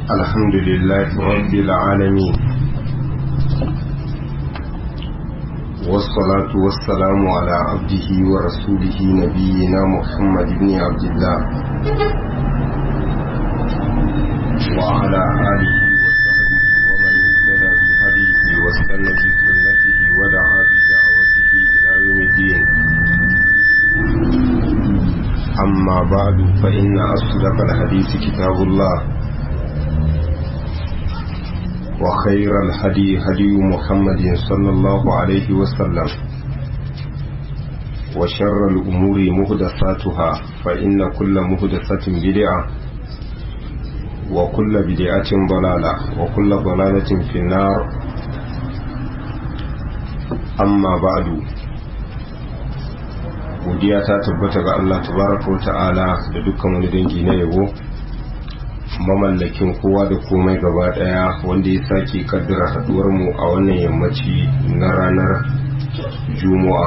الحمد لله رب العالمين والصلاة والسلام على عبده ورسوله نبينا محمد بن عبد الله وعلى آله وصحبه ومن اهتدى بهديه واستنى بسنته ودعا بدعوته إلى يوم الدين أما بعد فإن أصدق الحديث كتاب الله وخير الهدي هدي محمد صلى الله عليه وسلم وشر الأمور مهدثاتها فإن كل مهدثة بدعة وكل بدعة ضلالة وكل ضلالة في النار أما بعد godiya ta tabbata ga Allah tabaraka wa ta'ala da dukkan wani dangi na yabo mamallakin kowa da komai gaba daya wanda ya sake kaddara haduwar mu a wannan yammaci na ranar juma'a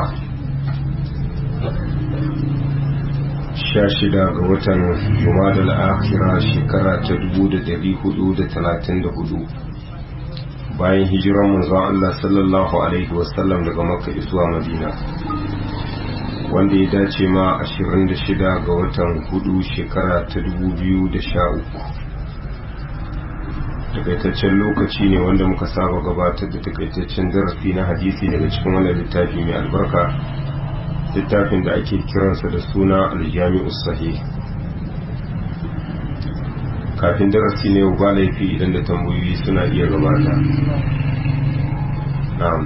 sha shida ga watan juma'a akhira shekara ta dubu da dari hudu da talatin da hudu bayan hijiran manzon Allah sallallahu alaihi wasallam daga makka zuwa madina wanda ya dace ma 26 ga watan hudu shekara ta 2013 takaitaccen lokaci ne wanda muka saba gabatar da takaitaccen darasi na hadisi daga cikin wannan littafi mai albarka littafin da ake kiransa da suna aljami'u sahih kafin darasi ne ba laifi idan da tambayoyi suna iya gabata na'am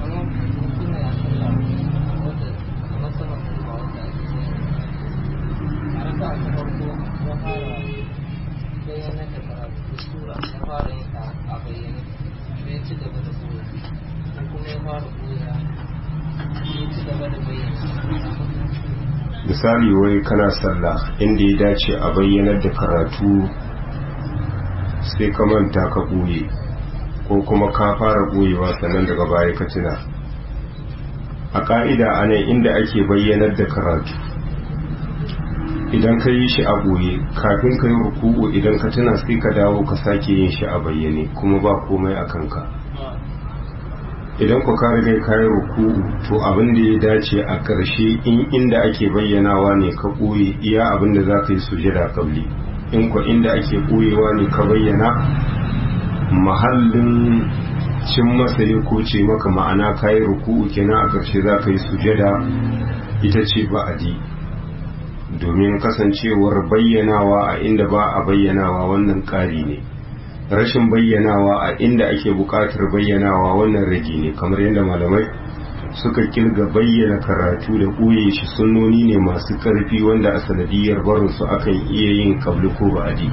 misali wai kana sallah inda ya dace a bayyanar da karatu sai ka manta ka ɓoye ko kuma ka fara ɓoyewa sannan daga baya ka tuna a ƙa'ida a nan inda ake bayyanar da karatu idan ka yi shi a ɓoye kafin ka yi ruku'u idan ka tuna sai ka dawo ka sake yin shi a bayyane kuma ba komai a kanka idan ku ka riga kayan ruku'u to abin da ya dace a ƙarshe in inda ake bayyanawa ne ka ɓoye iya abin da za ka yi sujada kabli in ku inda ake ɓoyewa ne ka bayyana mahallin cin masa ya koce maka ma'ana kayan ruku'u kenan a ƙarshe za ka yi sujada ita ce ba'adi domin kasancewar bayyanawa a inda ba a bayyanawa wannan ƙari ne rashin bayyanawa a inda ake buƙatar bayyanawa wannan rage ne kamar yadda malamai suka kirga bayyana karatu da ɓoye shi sunnoni ne masu ƙarfi wanda a sanadiyar barinsu akan iya yin kabli ko ba'adi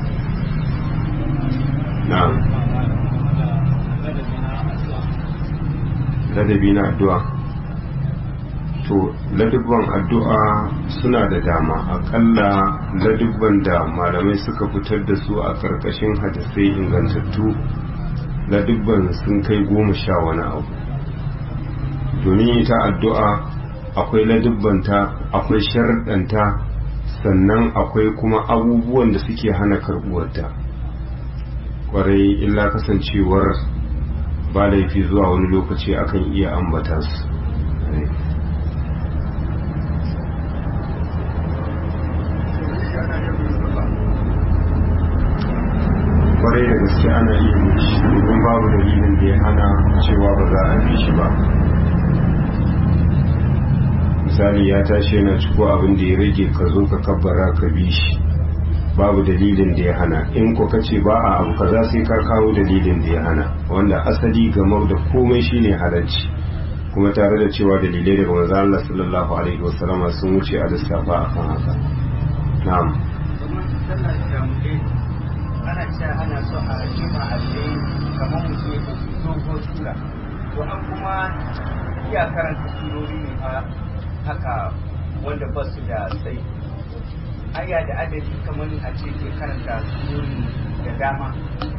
na'am ladabi na addu'a to ladubban addu'a suna da dama akalla ladubban da malamai suka fitar da su a karkashin hadisai ingantattu ladubban sun kai goma sha wani abu domin ita addu'a akwai ladubbanta akwai sharɗanta sannan akwai kuma abubuwan da suke hana karɓuwarta kwarai illa kasancewar ba laifi zuwa wani lokaci akan iya ambata su kwarai da gaske ana iya mishi domin babu dalilin da ya hana cewa ba za a bi shi ba misali ya tashi yana ciko abin da ya rage ka zo ka kabbara ka bi shi babu dalilin da ya hana in ko kace ba a abu kaza sai ka kawo dalilin da ya hana wanda asali game da komai shine halarci kuma tare da cewa dalilai daga manzo Allah sallallahu alaihi wasallam sun wuce a lissafa akan haka na'am ana cewa ana so a jima a tsaye kamar mutum ya ɗauki dogon sura to an kuma iya karanta surori ne a haka wanda ba su da sai aya da adadi kamar a ce ke karanta surori da dama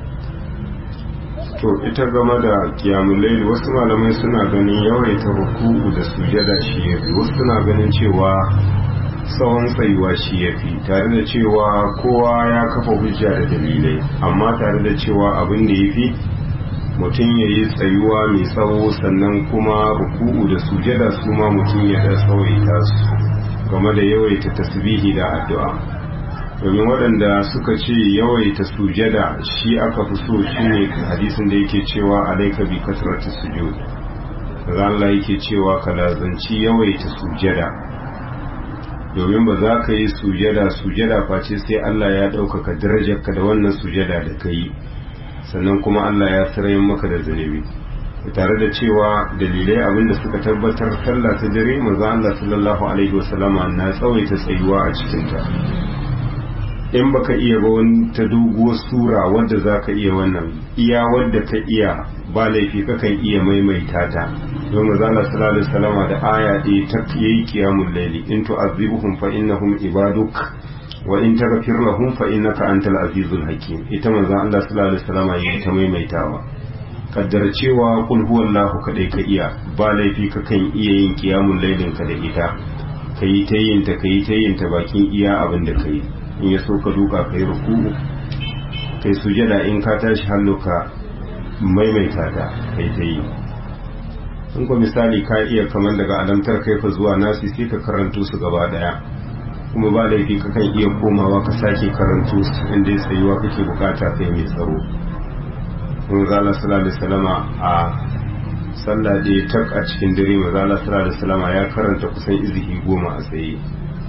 to ita game da kiyamun laili wasu malamai suna ganin yawaita ruku'u da sujada shi yafi wasu suna ganin cewa tsawon tsayuwa shi ya fi tare da cewa kowa ya kafa hujja da dalilai amma tare da cewa abin da ya fi mutum ya yi tsayuwa mai tsawo sannan kuma ruku'u da sujada su ma mutum ya da tsawaita su game da yawaita tasbihi da addu'a domin waɗanda suka ce yawaita sujada shi aka fi so shine hadisin da yake cewa alaika bi kasratu sujud Allah yake cewa ka lazanci yawaita sujada domin ba za ka yi sujada sujada face sai Allah ya ɗaukaka darajarka da wannan sujada da ka yi sannan kuma Allah ya sarayin maka da zunubi tare da cewa dalilai abinda suka tabbatar sallah ta dare manzo Allah sallallahu alaihi wasallama na tsawaita tsayuwa a cikinta in baka iya ba wani ta doguwar sura wadda za ka iya wannan iya wadda ka iya ba laifi kakan iya maimaita ta don mazala sallallahu alaihi wasallama da aya ɗaya ta yayi qiyamul layli in tu'azzibuhum fa innahum ibaduk wa in taghfir lahum fa innaka antal azizul hakim ita manzo Allah sallallahu alaihi wasallama yayi ta maimaitawa kaddar cewa kul huwallahu kadai ka iya ba laifi kakan iya yin qiyamul laylin ka da ita kayi ta yin ta kayi ta yin ta bakin iya abin da kai in ya so ka duka kai ruku'u kai sujada in ka tashi hannu ka maimaita ta kai ta yi in ko misali ka iya kamar daga alamtar kai ka zuwa nasi sai ka karanto su gaba daya kuma ba laifi ka kan iya komawa ka sake karanto su inda ya tsayuwa kake bukata kai mai tsaro mun zala sallallahu alaihi wasallama a sallah da ya tak a cikin dare mazala sallallahu alaihi wasallama ya karanta kusan izihi goma a tsaye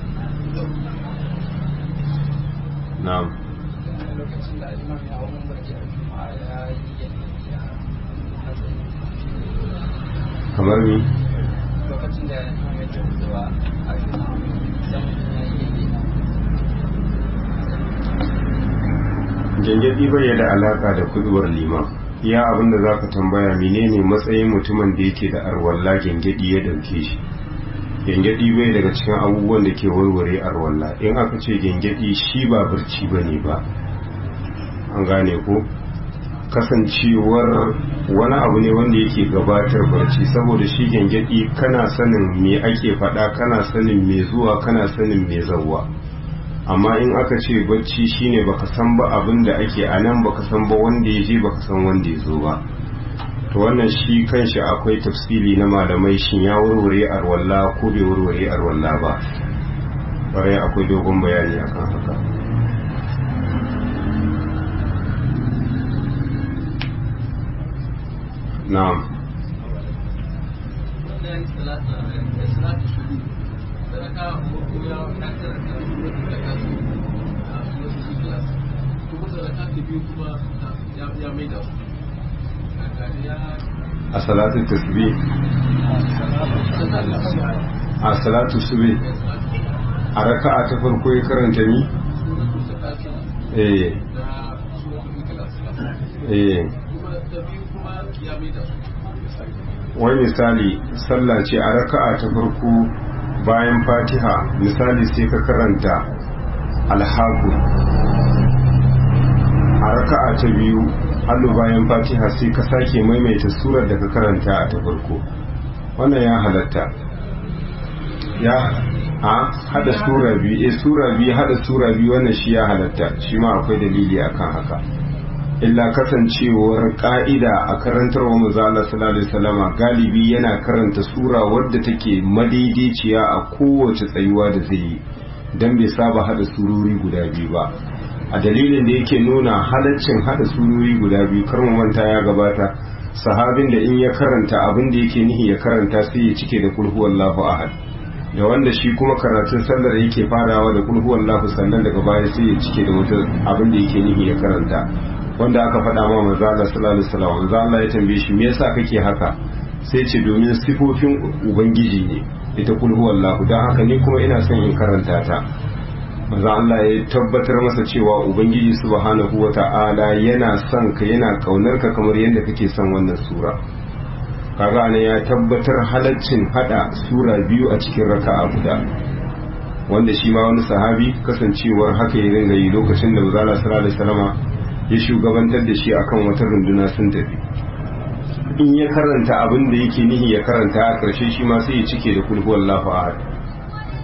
na'am kamar ni lokacin da ya ce cewa a gyangyaɗi bai da alaka da kuduwar liman iya abinda za ka tambaya menene matsayin mutumin da yake da arwalla gyangyaɗi ya ɗauke shi gyangyaɗi bai daga cikin abubuwan da ke warware arwalla in aka ce gyangyaɗi shi ba barci ba ne ba an gane ko kasancewar wani abu ne wanda yake gabatar barci saboda shi gyangyaɗi kana sanin me ake faɗa kana sanin me zuwa kana sanin me zauwa amma in aka ce bacci shine baka san ba abin da ake a nan baka san ba wanda ya je baka san wanda ya zo ba to wannan shi kanshi akwai tafsili na malamai shin ya warware arwalla ko bai warware arwalla ba bare akwai dogon bayani akan haka na'am a salatu tasbih a salatu sube a raka'a ta farko ya karanta ni eh eh wani misali sallah ce a raka'a ta farko bayan fatiha misali sai ka karanta alhaku a raka'a ta biyu hallo bayan fatiha sai ka sake maimaita surar da ka karanta a ta farko wannan ya halatta ya a hada sura biyu eh sura biyu hada sura biyu wannan shi ya halatta shi ma akwai dalili akan haka illa kasancewar ka'ida a karantarwa manzo Allah sallallahu alaihi wasallama galibi yana karanta sura wadda take madaidaiciya a kowace tsayuwa da zai yi dan bai saba hada surori guda biyu ba a dalilin da yake nuna halaccin hada surori guda biyu kar mu manta ya gabata sahabin da in ya karanta abin da yake nihi ya karanta sai ya cike da kulhu wallahu ahad da wanda shi kuma karatun sallar yake farawa da kulhu wallahu sannan daga baya sai ya cike da wata abin da yake nihi ya karanta wanda aka faɗa ma manzo Allah sallallahu alaihi wasallam manzo Allah ya tambaye shi me yasa kake haka sai ce domin sifofin ubangiji ne ita kul huwallahu dan haka ni kuma ina son in karanta ta manzo Allah ya tabbatar masa cewa ubangiji subhanahu wata'ala yana son ka yana kaunar ka kamar yadda kake son wannan sura kaga ne ya tabbatar halaccin hada sura biyu a cikin raka'a guda wanda shi ma wani sahabi kasancewar haka ya ringa yi lokacin da manzo Allah sallallahu alaihi wasallama ya shugabantar da shi akan wata runduna sun tafi in ya karanta abin da yake nihi ya karanta a ƙarshe shi ma sai ya cike da kulhu wallahu ahad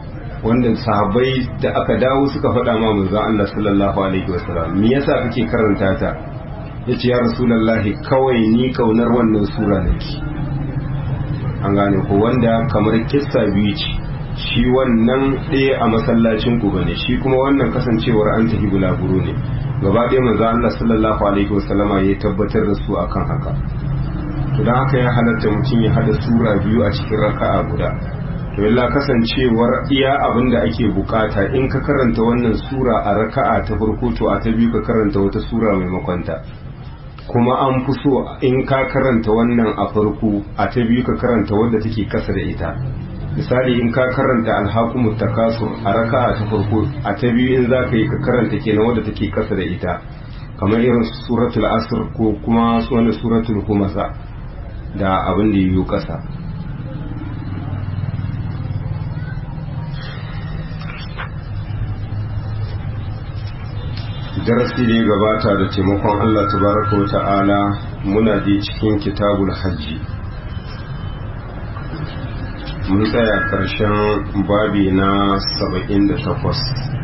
wanda sahabbai da aka dawo suka faɗa ma manzon Allah sallallahu alaihi wasallam me yasa kake karanta ta yace ya rasulullahi kawai ni kaunar wannan sura nake an gane ko wanda kamar kissa biyu ce shi wannan ɗaya a masallacin ku bane shi kuma wannan kasancewar an tafi bulaguro ne gaba ɗaya manzo Allah sallallahu alaihi wasallama ya tabbatar da su akan haka to dan haka ya halatta mutum ya hada sura biyu a cikin raka'a guda to illa kasancewar iya abin da ake bukata in ka karanta wannan sura a raka'a ta farko to a ta biyu ka karanta wata sura maimakon ta kuma an fi so in ka karanta wannan a farko a ta biyu ka karanta wadda take kasa da ita misali in ka karanta alhakumut takasur a raka'a ta farko a ta biyu in za ka yi ka karanta kenan wadda take kasa da ita kamar irin suratul asr ko kuma wani suratul humasa da abin da yiwu kasa darasi da ya gabata da taimakon Allah tabaraka wa ta'ala muna je cikin kitabul hajji mun tsaya ƙarshen babi na 78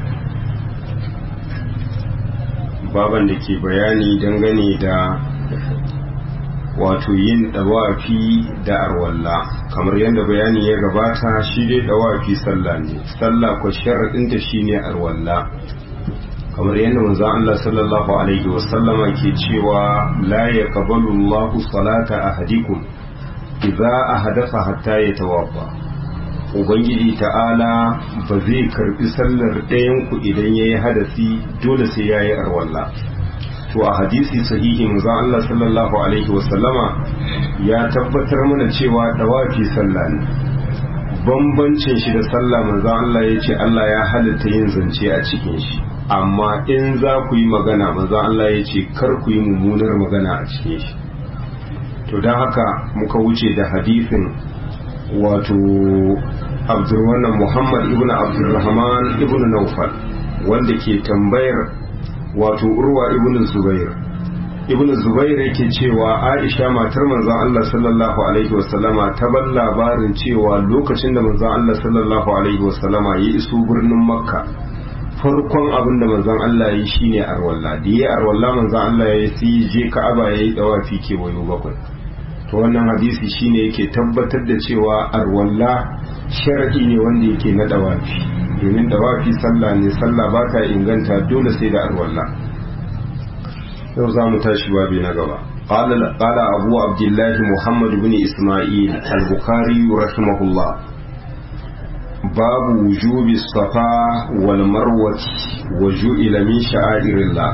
baban da ke bayani dangane da wato yin dawafi da arwalla kamar yadda bayani ya gabata shi dai dawafi sallah ne sallah ko sharaɗinta shine arwalla kamar yadda manzo Allah sallallahu alaihi wasallama ke cewa la yaqbalu Allahu salata ahadikum idza ahadatha hatta yatawaffa ubangiji ta'ala ba zai karbi sallar ɗayan ku idan yayi hadasi dole sai yayi arwalla to a hadisi sahihi manzo Allah sallallahu alaihi wasallama ya tabbatar mana cewa dawafi sallah ne bambancin shi da sallah manzo Allah ya ce Allah ya halitta yin zance a cikin shi amma in za ku yi magana manzo Allah ya ce kar ku yi mummunar magana a cikin shi to don haka muka wuce da hadisin wato abdurrahman muhammad ibn abdurrahman ibn naufal wanda ke tambayar wato urwa ibn zubair ibn zubair yake cewa aisha matar manzon Allah sallallahu alaihi wasallama ta bar labarin cewa lokacin da manzon Allah sallallahu alaihi wasallama ya iso birnin makka farkon abin da manzon Allah ya yi shine arwalla da ya arwalla manzon Allah ya yi je ka'aba ya yi dawafi kewayo bakwai to wannan hadisi shine yake tabbatar da cewa arwalla sharadi ne wanda yake na dawafi domin dawafi sallah ne sallah ba ta inganta dole sai da arwalla yau za mu tashi babi na gaba قال قال أبو عبد الله محمد بن إسماعيل البخاري رحمه الله باب وجوب الصفا والمروة وجعل من شعائر الله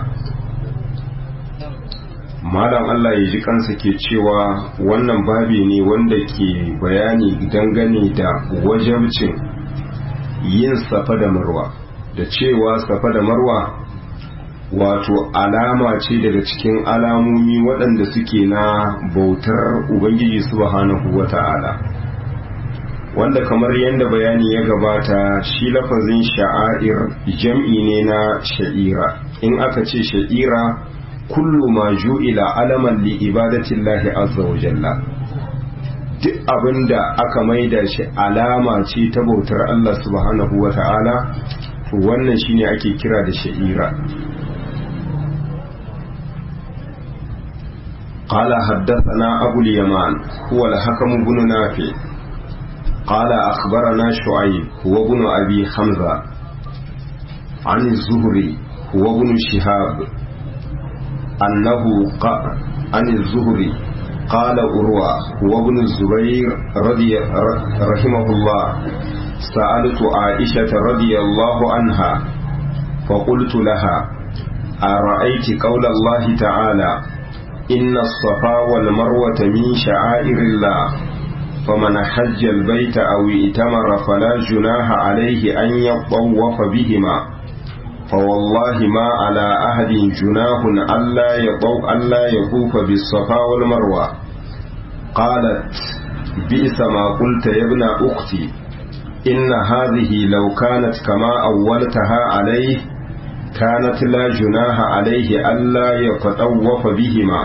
malam Allah ya ji kansa ke cewa wannan babi ne wanda ke bayani dangane da wajabcin yin safa da marwa da cewa safa da marwa wato alama ce daga cikin alamomi waɗanda suke na bautar ubangiji subhanahu wata'ala wanda kamar yadda bayani ya gabata shi lafazin sha'air jam'i ne na sha'ira in aka ce sha'ira kullu ma ju'ila alaman li ibadatillahi azza wa jalla duk abinda aka maida shi alama ce ta bautar Allah subhanahu wa ta'ala to wannan shine ake kira da sha'ira قال حدثنا أبو اليمان هو الحكم بن نافع قال أخبرنا شعيب هو ابن أبي حمزة عن الزهري هو ابن شهاب أنه قال عن الزهري قال أروى هو ابن الزبير رضي رحمه الله سألت عائشة رضي الله عنها فقلت لها أرأيت قول الله تعالى إن الصفا والمروة من شعائر الله فمن حج البيت أو ائتمر فلا جناح عليه أن يطوف بهما فوالله ما على أحد جناح ألا يطوف ألا يطوف بالصفا والمروة قالت بئس ما قلت يا ابن أختي إن هذه لو كانت كما أولتها عليه كانت لا جناح عليه ألا يتطوف بهما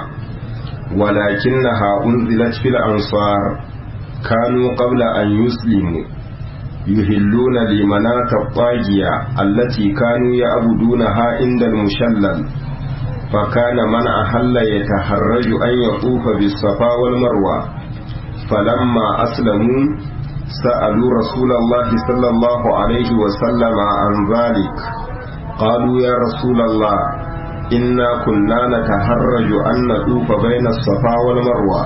ولكنها أنزلت في الأنصار كانوا قبل أن يسلموا يهلون لمناة الطاغية التي كانوا يعبدونها عند المشلل فكان من أحل يتحرج أن يطوف بالصفا والمروة فلما أسلموا سألوا رسول الله صلى الله عليه وسلم عن ذلك قالوا يا رسول الله إنا كنا نتحرج أن نطوف بين الصفا والمروة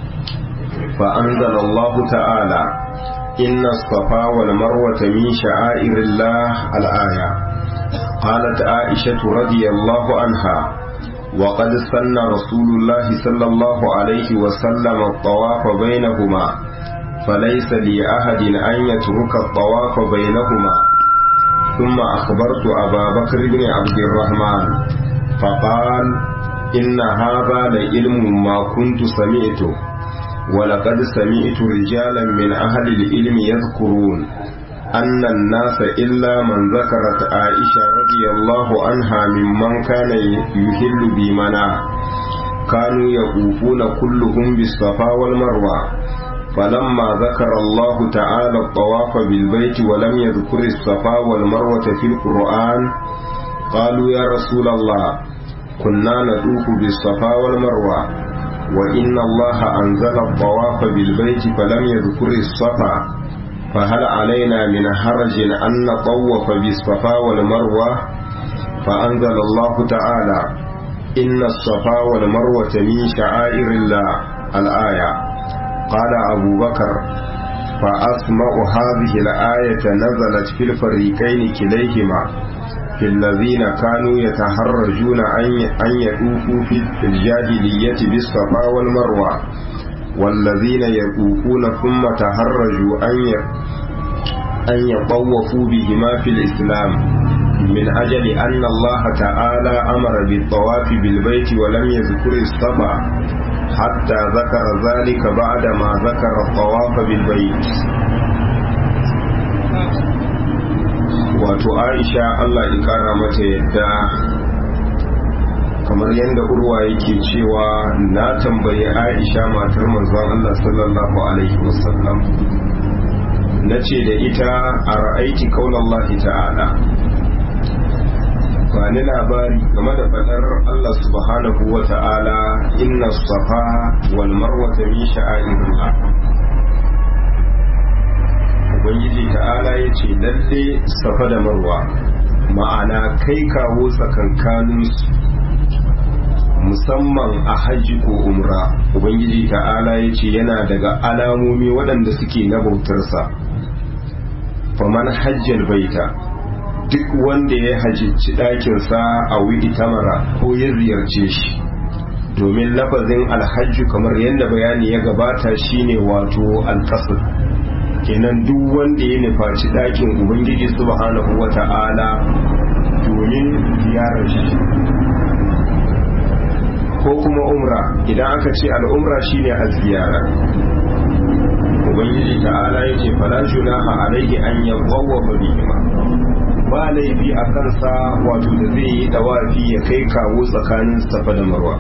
فأنزل الله تعالى إن الصفا والمروة من شعائر الله الآية قالت عائشة رضي الله عنها وقد سن رسول الله صلى الله عليه وسلم الطواف بينهما فليس لأحد أن يترك الطواف بينهما ثم أخبرت أبا بكر بن عبد الرحمن فقال إن هذا لعلم ما كنت سمعته ولقد سمعت رجالا من أهل العلم يذكرون أن الناس إلا من ذكرت عائشة رضي الله عنها ممن كان يهل بمنى كانوا يطوفون كلهم بالصفا والمروة فلما ذكر الله تعالى الطواف بالبيت ولم يذكر الصفا والمروة في القرآن قالوا يا رسول الله كنا نطوف بالصفا والمروة وإن الله أنزل الطواف بالبيت فلم يذكر الصفا فهل علينا من حرج أن نطوف بالصفا والمروة فأنزل الله تعالى إن الصفا والمروة من شعائر الله الآية قال أبو بكر فأسمع هذه الآية نزلت في الفريقين كليهما في الذين كانوا يتحرجون أن يطوفوا في الجاهلية بالصفا والمروة والذين يطوفون ثم تحرجوا أن يطوفوا بهما في الإسلام من أجل أن الله تعالى أمر بالطواف بالبيت ولم يذكر الصفا حتى ذكر ذلك بعد ما ذكر الطواف بالبيت wato aisha allah ya kara mata yadda kamar yadda urwa yake cewa na tambayi aisha matar manzon allah sallallahu alaihi wasallam na ce da ita a ra'aiti kaunallahi ta'ala ba ni labari game da fadar Allah subhanahu wa ta'ala inna safa wal marwata min sha'airillah ubangiji ta'ala ya ce lalle safa da marwa ma'ana kai kawo tsakankaninsu musamman a hajji ko umra ubangiji ta'ala ya ce yana daga alamomi waɗanda suke na bautarsa faman hajjal baita duk wanda ya hajjici ɗakinsa a wuri tamara ko ya ziyarce shi domin lafazin alhajju kamar yadda bayani ya gabata shine wato alkasar kenan duk wanda ya nufaci ɗakin ubangiji subhanahu wa ta'ala domin ziyarar shi ko kuma umra idan aka ce al'umra shine a ziyara ubangiji ta'ala ya ce fala junaha alaihi an yawwafa bihima ba laifi a kansa wato da zai yi dawafi ya kai kawo tsakanin safa da marwa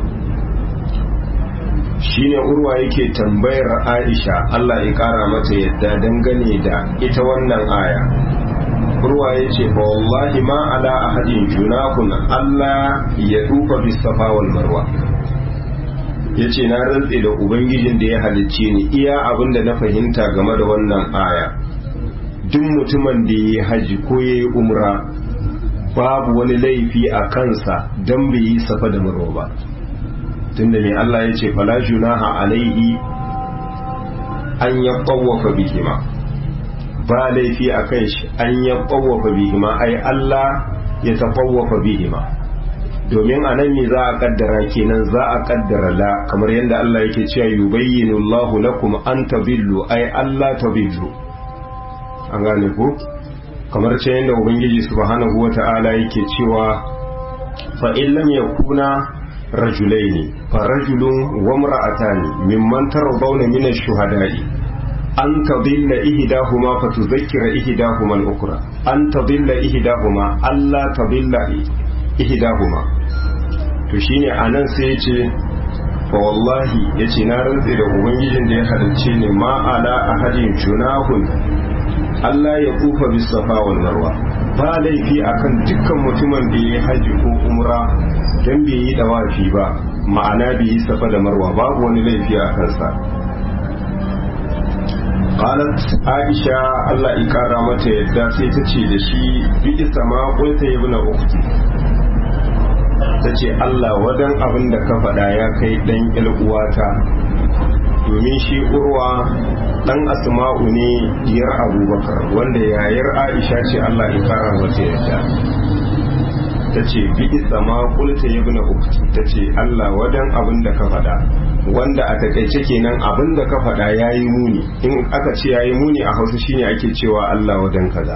shine urwa yake tambayar aisha Allah ya kara mata yadda dangane da ita wannan aya urwa ya ce fa wallahi ma ala ahadin junahun Allah ya dufa bis safa wal marwa ya ce na rantse da ubangijin da ya halicce ni iya abin da na fahimta game da wannan aya duk mutumin da ya haji ko ya yi umra babu wani laifi a kansa don bai yi safa da marwa ba tunda mai Allah ya ce fala junaha alaihi an ya ɓawafa bihima ba laifi a kan shi an ya ɓawafa bihima ai Allah ya taɓawafa bihima domin a nan ne za a kaddara kenan za a kaddara la kamar yadda Allah yake cewa yubayyinu Allahu lakum an tabillu ai Allah tabillu an gane ku kamar ce yadda ubangiji subhanahu wata'ala yake cewa fa in lam yakuna rajulaini fa rajulun wa imra'atani mimman tarawdawna min ash-shuhada'i an tadilla ihdahuma fa tudhakkira ihdahuma al-ukhra an tadilla ihdahuma alla tadilla ihdahuma to shine anan sai yace fa wallahi yace na rantse da ubangijin da ya halarce ni ma ala ahadin junahun Allah ya kufa bis safa wal marwa ba laifi akan dukkan mutumin da ya haji ko umra dan bai yi dawafi ba ma'ana bai yi safa da marwa babu wani laifi a kansa qalat aisha Allah ya kara mata yadda sai ta ce da shi bi sama qulta ibn ukhti ta ce Allah wadan abin da ka faɗa ya kai dan uwata domin shi urwa dan asma'u ne diyar abubakar wanda yayar aisha ce Allah ya kara mata yadda ta ce bi sama qulta ibn ukhti ta ce Allah wadan abin da ka faɗa wanda a takaice kenan abin da ka faɗa ya yi muni in aka ce ya yi muni a hausa shine ake cewa Allah wadan kaza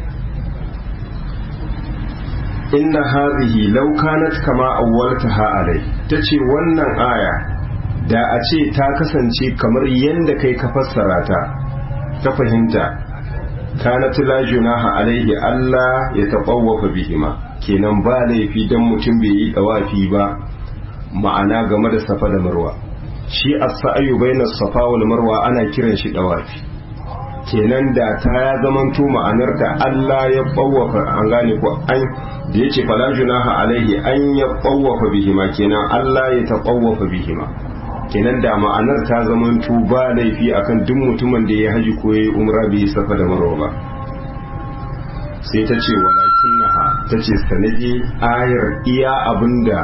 inna hazihi law kanat kama awwaltaha alai tace wannan aya da a ce ta kasance kamar yanda kai ka fassara ta ta fahimta kanat la junaha alaihi Allah ya taqawwafa bihima kenan ba laifi dan mutum bai yi dawafi ba ma'ana game da safa da marwa shi as-sa'yu baina safa wal marwa ana kiran shi dawafi kenan da ta ya zamanto ma'anar da Allah ya bawwafa an gane ko an da yace fala junaha alaihi an ya bawwafa bihima kenan Allah ya taqawwafa bihima kenan da ma'anar ta zamanto ba laifi akan duk mutumin da ya haji ko ya umra bai safa da marwa ba sai ta ce walakinnaha ta ce sanadi ayar iya abinda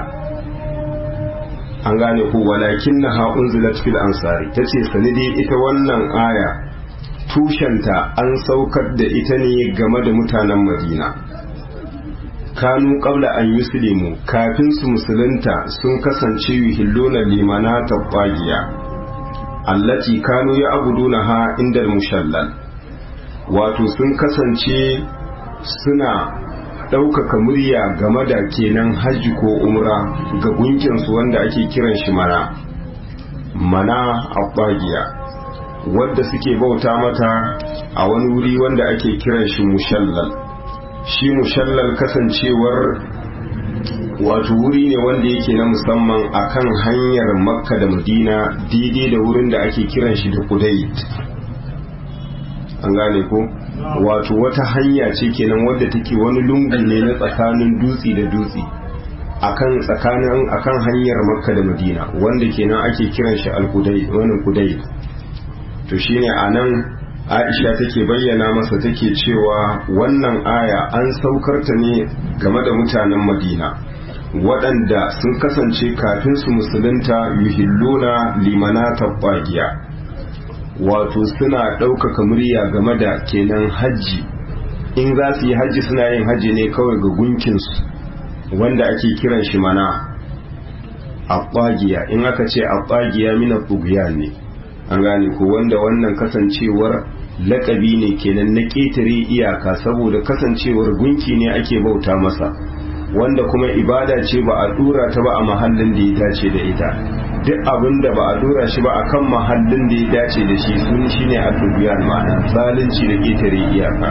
an gane ko walakin na ha'un zilat fil ansari ta ce sanidi ita wannan aya tushenta an saukar da ita ne game da mutanen madina kanu qabla an yuslimu kafin su musulunta sun kasance yuhilluna limana tabbagiya allati kanu ya abuduna ha inda mushallal wato sun kasance suna ɗaukaka murya game da kenan hajji ko umra ga gunkinsu wanda ake kiran shi mana mana abbagiya wadda suke bauta mata a wani wuri wanda ake kiran shi mushallal shi mushallal kasancewar wato wuri ne wanda yake na musamman akan hanyar makka da madina daidai da wurin da ake kiran shi da kudait an gane ko wato wata hanya ce kenan wadda take wani lungu ne na tsakanin dutse da dutse akan tsakanin akan hanyar makka da madina wanda kenan ake kiran shi al-kudai wani kudai to shine anan aisha take bayyana masa take cewa wannan aya an saukar ta ne game da mutanen madina waɗanda sun kasance kafin su musulunta yuhilluna limana tabbagiya wato suna ɗaukaka murya game da kenan hajji in za su yi hajji suna yin hajji ne kawai ga gunkinsu wanda ake kiran shi mana abbagiya in aka ce abbagiya mina bugiya ne an gane ko wanda wannan kasancewar lakabi ne kenan na ƙetare iyaka saboda kasancewar gunki ne ake bauta masa wanda kuma ibada ce ba a dura ta ba a mahallin da ya dace da ita duk abin da ba a dora shi ba a kan mahallin da ya dace da shi sun shi ne a tubiyar ma'ana zalunci da ƙetare iyaka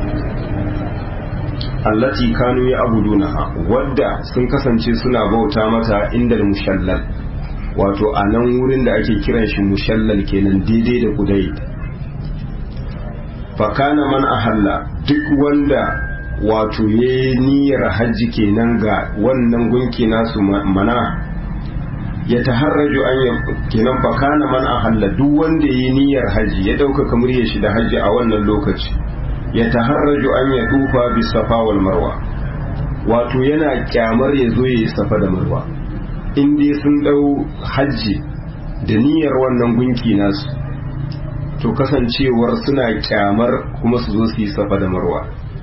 allati kanu ya abudunaha wadda sun kasance suna bauta mata inda mushallal wato a nan wurin da ake kiran shi mushallal kenan daidai da kudai fakana man ahalla duk wanda wato ya niyyar hajji kenan ga wannan gunki nasu mana ya taharraju an ya kenan fa kana man ahalla duk wanda yi niyyar haji ya dauka kamar ya shi da haji a wannan lokaci ya taharraju an ya dufa bi safa wal marwa wato yana kyamar ya zo yi safa da marwa in dai sun dau haji da niyyar wannan gunki nasu to kasancewar suna kyamar kuma su zo su yi safa da marwa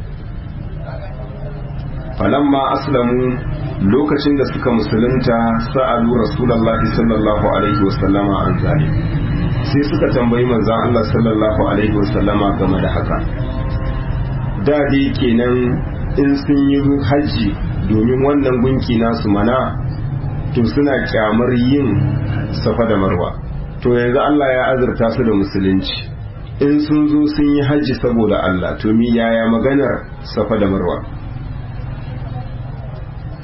falamma aslamu lokacin da suka musulunta sa'alu rasulullahi sallallahu alaihi wasallama an zali sai suka tambayi manzon Allah sallallahu alaihi wasallama game da haka da dai kenan in sun yi haji domin wannan gunki nasu mana to suna kyamar yin safa da marwa to yanzu Allah ya azurta su da musulunci in sun zo sun yi haji saboda Allah to mi yaya maganar safa da marwa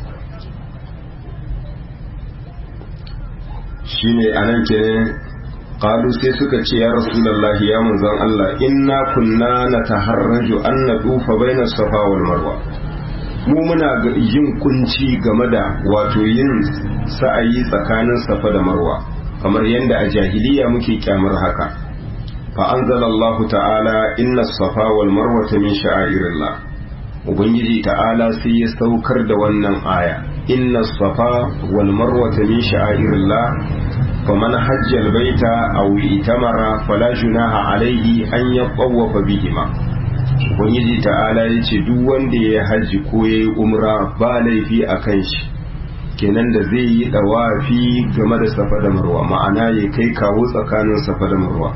shine anan kenan qalu sai suka ce ya rasulullahi ya manzon Allah inna kunna nataharraju an nadufa baina safa wal marwa mu muna yin kunci game da wato yin sa'ayi tsakanin safa da marwa kamar yadda a jahiliya muke kyamar haka fa anzalallahu ta'ala inna safa wal marwa min sha'airillah ubangiji ta'ala sai ya saukar da wannan aya inna safa wal marwa min sha'airillah faman hajjal baita aw itamara fala junaha alayhi an yaqawwafa bihima ubangiji ta'ala ya ce duk wanda ya hajji ko ya yi umra ba laifi a kan shi kenan da zai yi dawafi game da safa da marwa ma'ana ya kai kawo tsakanin safa da marwa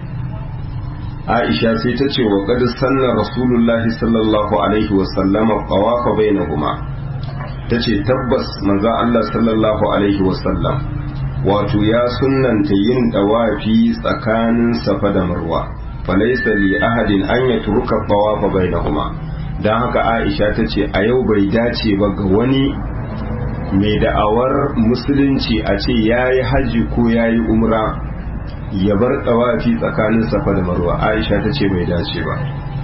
aisha sai ta ce wa qad sanna rasulullahi sallallahu alaihi wa sallama qawafa bainahuma tace tabbas manzo Allah sallallahu alaihi wa sallam wato ya sunnanta yin dawafi tsakanin safa da marwa falaisa li ahadin an ya turuka tawafa bainahuma dan haka Aisha ta ce a yau bai dace ba ga wani mai da'awar musulunci a ce yayi haji ko yayi umra ya bar tawafi tsakanin safa da marwa Aisha ta ce bai dace ba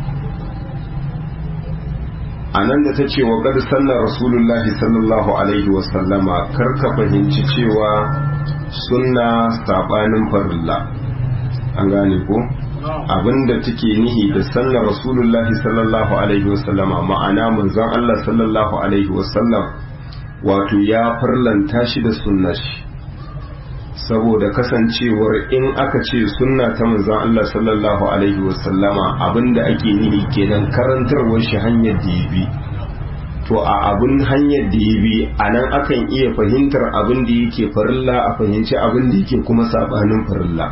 a nan da ta ce wa gad sallar rasulullahi sallallahu alaihi wasallama karka fahimci cewa sunna sabanin farilla an gane ko abinda take nihi da sallar rasulullahi sallallahu alaihi wasallama ma'ana manzon Allah sallallahu alaihi wasallam wato ya farlanta shi da sunnar shi saboda kasancewar in aka ce sunna ta manzon Allah sallallahu alaihi wasallama abinda ake nihi kenan karantarwar shi hanyar da ya bi to a abin hanyar da ya bi a nan akan iya fahimtar abin da yake farilla a fahimci abin da yake kuma sabanin farilla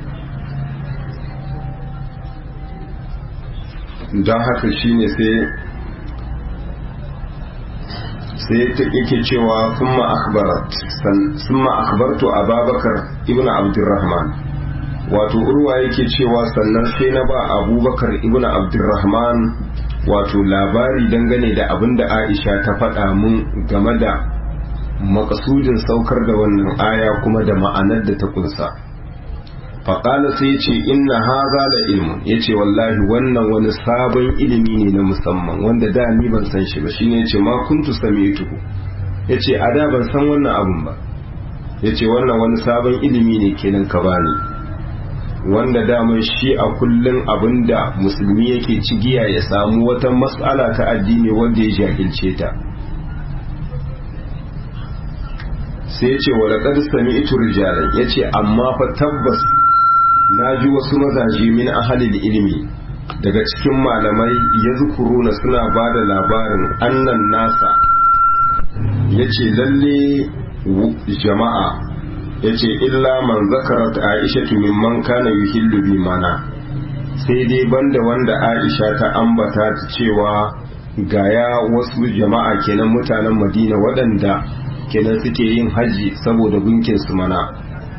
don haka shine sai sai yake cewa summa akhbarat summa akhbartu ababakar ibnu abdurrahman wato urwa yake cewa sannan sai na ba abubakar ibnu abdurrahman wato labari dangane da abin da aisha ta faɗa mun game da makasudin saukar da wannan aya kuma da ma'anar da ta kunsa faƙala sai ya ce inna haza da ilmun ya ce wallahi wannan wani sabon ilimi ne na musamman wanda da ni ban san shi ba shine ya ce ma kuntu tuhu ya ce a da ban san wannan abun ba ya ce wannan wani sabon ilimi ne kenan ka bani wanda daman shi a kullum abin da musulmi yake cigiya ya samu wata matsala ta addini wanda ya jahilce ta sai ya ce wa laƙar sami ito rijalan ya ce amma fa tabbas na ji wasu mazaje min ahalil ilimi daga cikin malamai ya zukuruna suna ba da labarin annan nasa ya ce lalle jama'a ya ce illa man zakarat aisha mimman kana yuhillu bi mana sai dai banda wanda aisha ta ambata ta cewa gaya wasu jama'a kenan mutanen madina waɗanda kenan suke yin hajji saboda gunkin su mana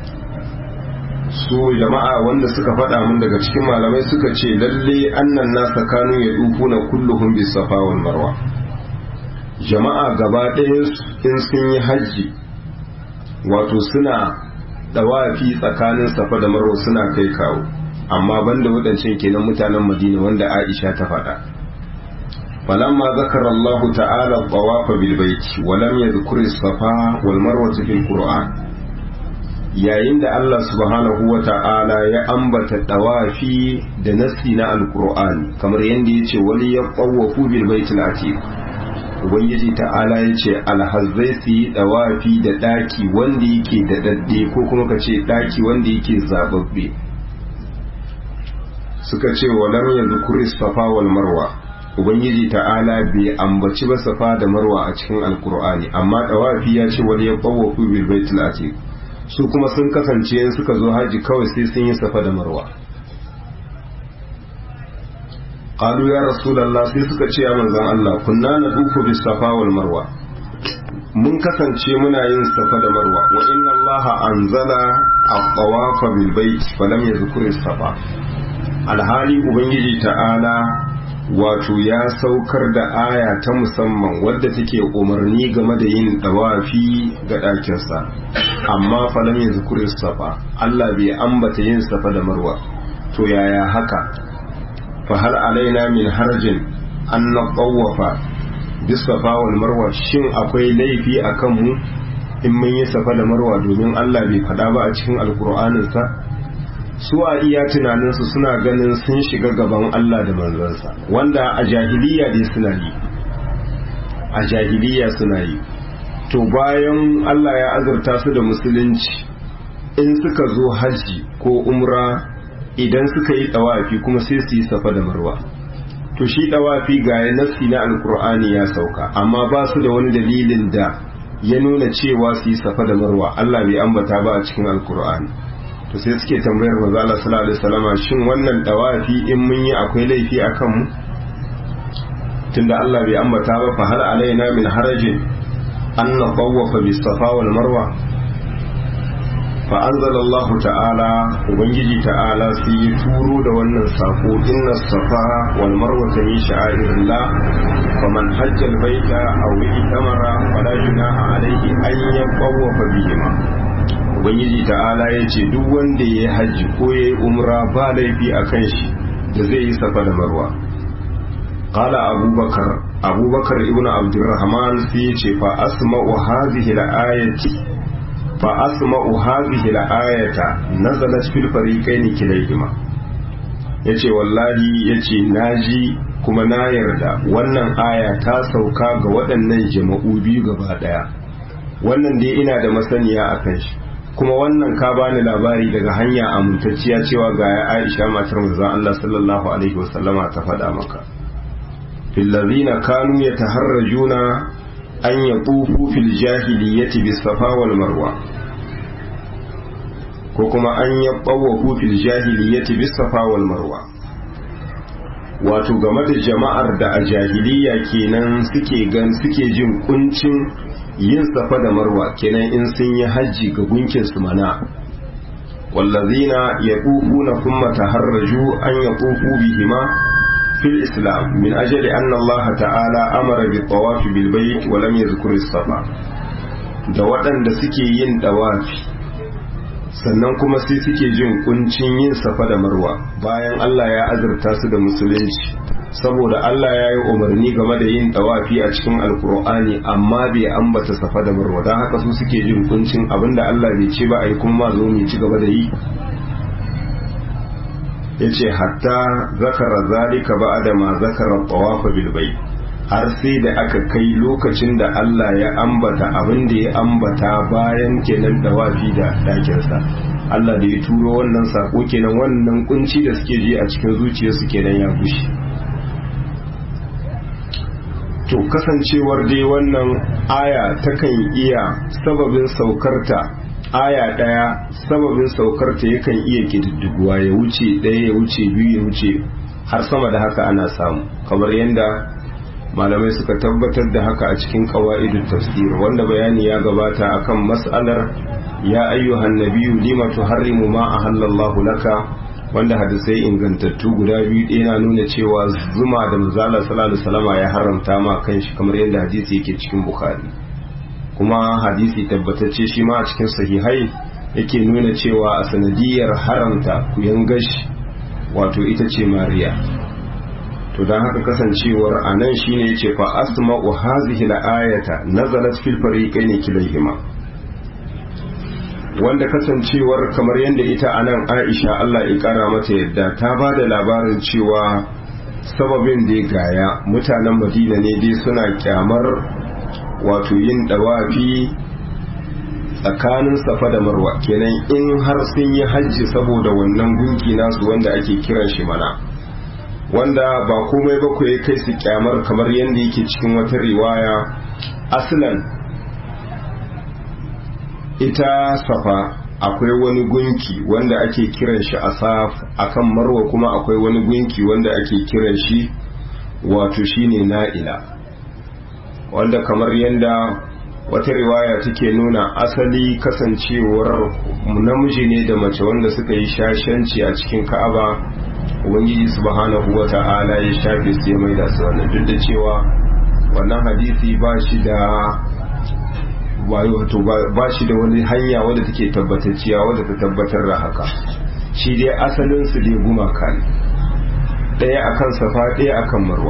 su jama'a wanda suka faɗa mun daga cikin malamai suka ce lalle annan nasa kanu ya na kulluhum bis safa wal marwa jama'a gaba ɗaya in sun yi hajji wato suna dawafi tsakanin safa da marwa suna kai kawo amma banda waɗancan kenan mutanen madina wanda aisha ta faɗa falamma zakara Allah ta'ala tawafa bil baiti wa lam yadhkur as-safa wal marwa fil qur'an yayin da Allah subhanahu wa ta'ala ya ambata dawafi da nasi na alqur'ani kamar yanda yace wali yaqawafu bil baitil atiq ubangiji ta'ala ya ce alhazzai su yi dawafi da daki wanda yake da dadde ko kuma ka ce daki wanda yake zababbe suka ce wa lam yadhkuri safa wal marwa ubangiji ta'ala bai ambaci ba safa da marwa a cikin alkur'ani amma dawafi ya ce wani ya qawafu bil baitil atiq su kuma sun kasance in suka zo haji kawai sai sun yi safa da marwa qalu ya rasulullah sai suka ce ya manzon Allah kunna nadufu bis safa wal marwa mun kasance muna yin safa da marwa wa inna allaha anzala at-tawafa bil bait falam yadhkur safa alhali ubangiji ta'ala wato ya saukar da aya ta musamman wadda take umarni game da yin dawafi ga ɗakinsa amma falam ya zukuri safa Allah bai ambata yin safa da marwa to yaya haka fa hal alaina min harjin an na ƙawafa bisafa wal marwa shin akwai laifi a kanmu in mun yi safa da marwa domin Allah bai faɗa ba a cikin alkur'aninsa su a iya tunaninsu suna ganin sun shiga gaban Allah da manzansa wanda a jahiliya dai suna yi a jahiliya suna yi to bayan Allah ya azurta su da musulunci in suka zo hajji ko umra idan suka yi tawafi kuma sai su yi safa da marwa to shi tawafi ga ya nassi na alkur'ani ya sauka amma ba su da wani dalilin da ya nuna cewa su yi safa da marwa Allah bai ambata ba a cikin alkur'ani to sai suke tambayar manzo Allah sallallahu alaihi wasallama shin wannan dawafi in mun yi akwai laifi akan mu tunda Allah bai ambata ba fa hal alaina min harajin an natawafa bis safa wal marwa fa anzala Allah ta'ala ubangiji ta'ala sai ya turo da wannan sako inna safa wal marwa min sha'irillah faman hajja al baita aw itamara fala junaha alayhi an yatawafa bihima ubangiji ta'ala ya ce duk wanda ya yi hajji ko ya yi umra ba laifi a kan shi da zai yi safa da marwa qala abubakar abubakar ibnu abdurrahman sai ya ce fa asma'u hadhihi al-ayati fa asma'u hadhihi al-ayata nazalat fil fariqain kilayhima yace wallahi yace naji kuma na yarda wannan aya ta sauka ga waɗannan jama'u biyu gaba daya wannan dai ina da masaniya akan shi kuma wannan ka bani labari daga hanya amintacciya cewa ga ya Aisha matar manzon Allah sallallahu alaihi wasallama ta faɗa maka fil ladina kanu yataharrajuna an yaqufu fil jahiliyyati bis safa wal marwa ko kuma an yabawu fil jahiliyyati bis safa wal marwa wato game da jama'ar da a jahiliya kenan suke gan suke jin kuncin yin safa da marwa kenan in sun yi hajji ga gunkin su mana wallazina yaqufuna thumma taharraju an yaqufu bihima fil islam min ajli anna Allah ta'ala amara bi tawaf bil bayt wa lam yadhkur as-safa da waɗanda suke yin dawafi sannan kuma sai suke jin kuncin yin safa da marwa bayan Allah ya azurta su da musulunci saboda Allah ya yi umarni game da yin tawafi a cikin alkur'ani amma bai ambata safa da marwa don haka su suke jin kuncin abinda Allah bai ce ba a yi kuma zo mu ci gaba da yi ya ce hatta zakara zalika ba da ma zakara tawafa bilbai har sai da aka kai lokacin da Allah ya ambata abin da ya ambata bayan kenan dawafi da ɗakinsa Allah da ya turo wannan sako kenan wannan kunci da suke ji a cikin zuciyarsu kenan ya gushe to kasancewar dai wannan aya takan iya sababin saukarta aya ɗaya sababin saukarta yakan iya ƙididdiguwa ya wuce ɗaya ya wuce biyu ya wuce har sama da haka ana samu kamar yadda malamai suka tabbatar da haka a cikin ƙawa'idun tafsir wanda bayani ya gabata akan mas'alar ya ayyuhan nabiyyu lima tuharrimu ma ahallallahu laka wanda hadisai ingantattu guda biyu ɗaya na nuna cewa zuma da manzala sallallahu alaihi wasallama ya haramta ma kanshi kamar yadda hadisi yake cikin bukhari kuma hadisi tabbatacce shi ma a cikin sahihai yake nuna cewa a sanadiyar haramta kuyan gashi wato ita ce mariya to don haka kasancewar a nan shine yace fa asma'u hazihi al-ayata nazalat fil fariqaini kilayhima wanda kasancewar kamar yadda ita a nan aisha Allah ya kara mata yadda ta ba da labarin cewa sababin da ya gaya mutanen madina ne dai suna kyamar wato yin dawafi tsakanin safa da marwa kenan in har sun yi hajji saboda wannan gunki nasu wanda ake kiran shi mana wanda ba komai ba ya kai su kyamar kamar yadda yake cikin wata riwaya aslan ita safa akwai wani gunki wanda ake kiran shi asaf akan marwa kuma akwai wani gunki wanda ake kiran shi wato shine na'ila wanda kamar yadda wata riwaya take nuna asali kasancewar namiji ne da mace wanda suka yi shashanci a cikin ka'aba ubangiji subhanahu wata'ala ya shafe su ya maida su wannan duk da cewa wannan hadisi ba shi da wato ba shi da wani hanya wadda take tabbatacciya wadda ta tabbatar da haka shi dai asalin su dai gumaka ne ɗaya akan safa ɗaya akan marwa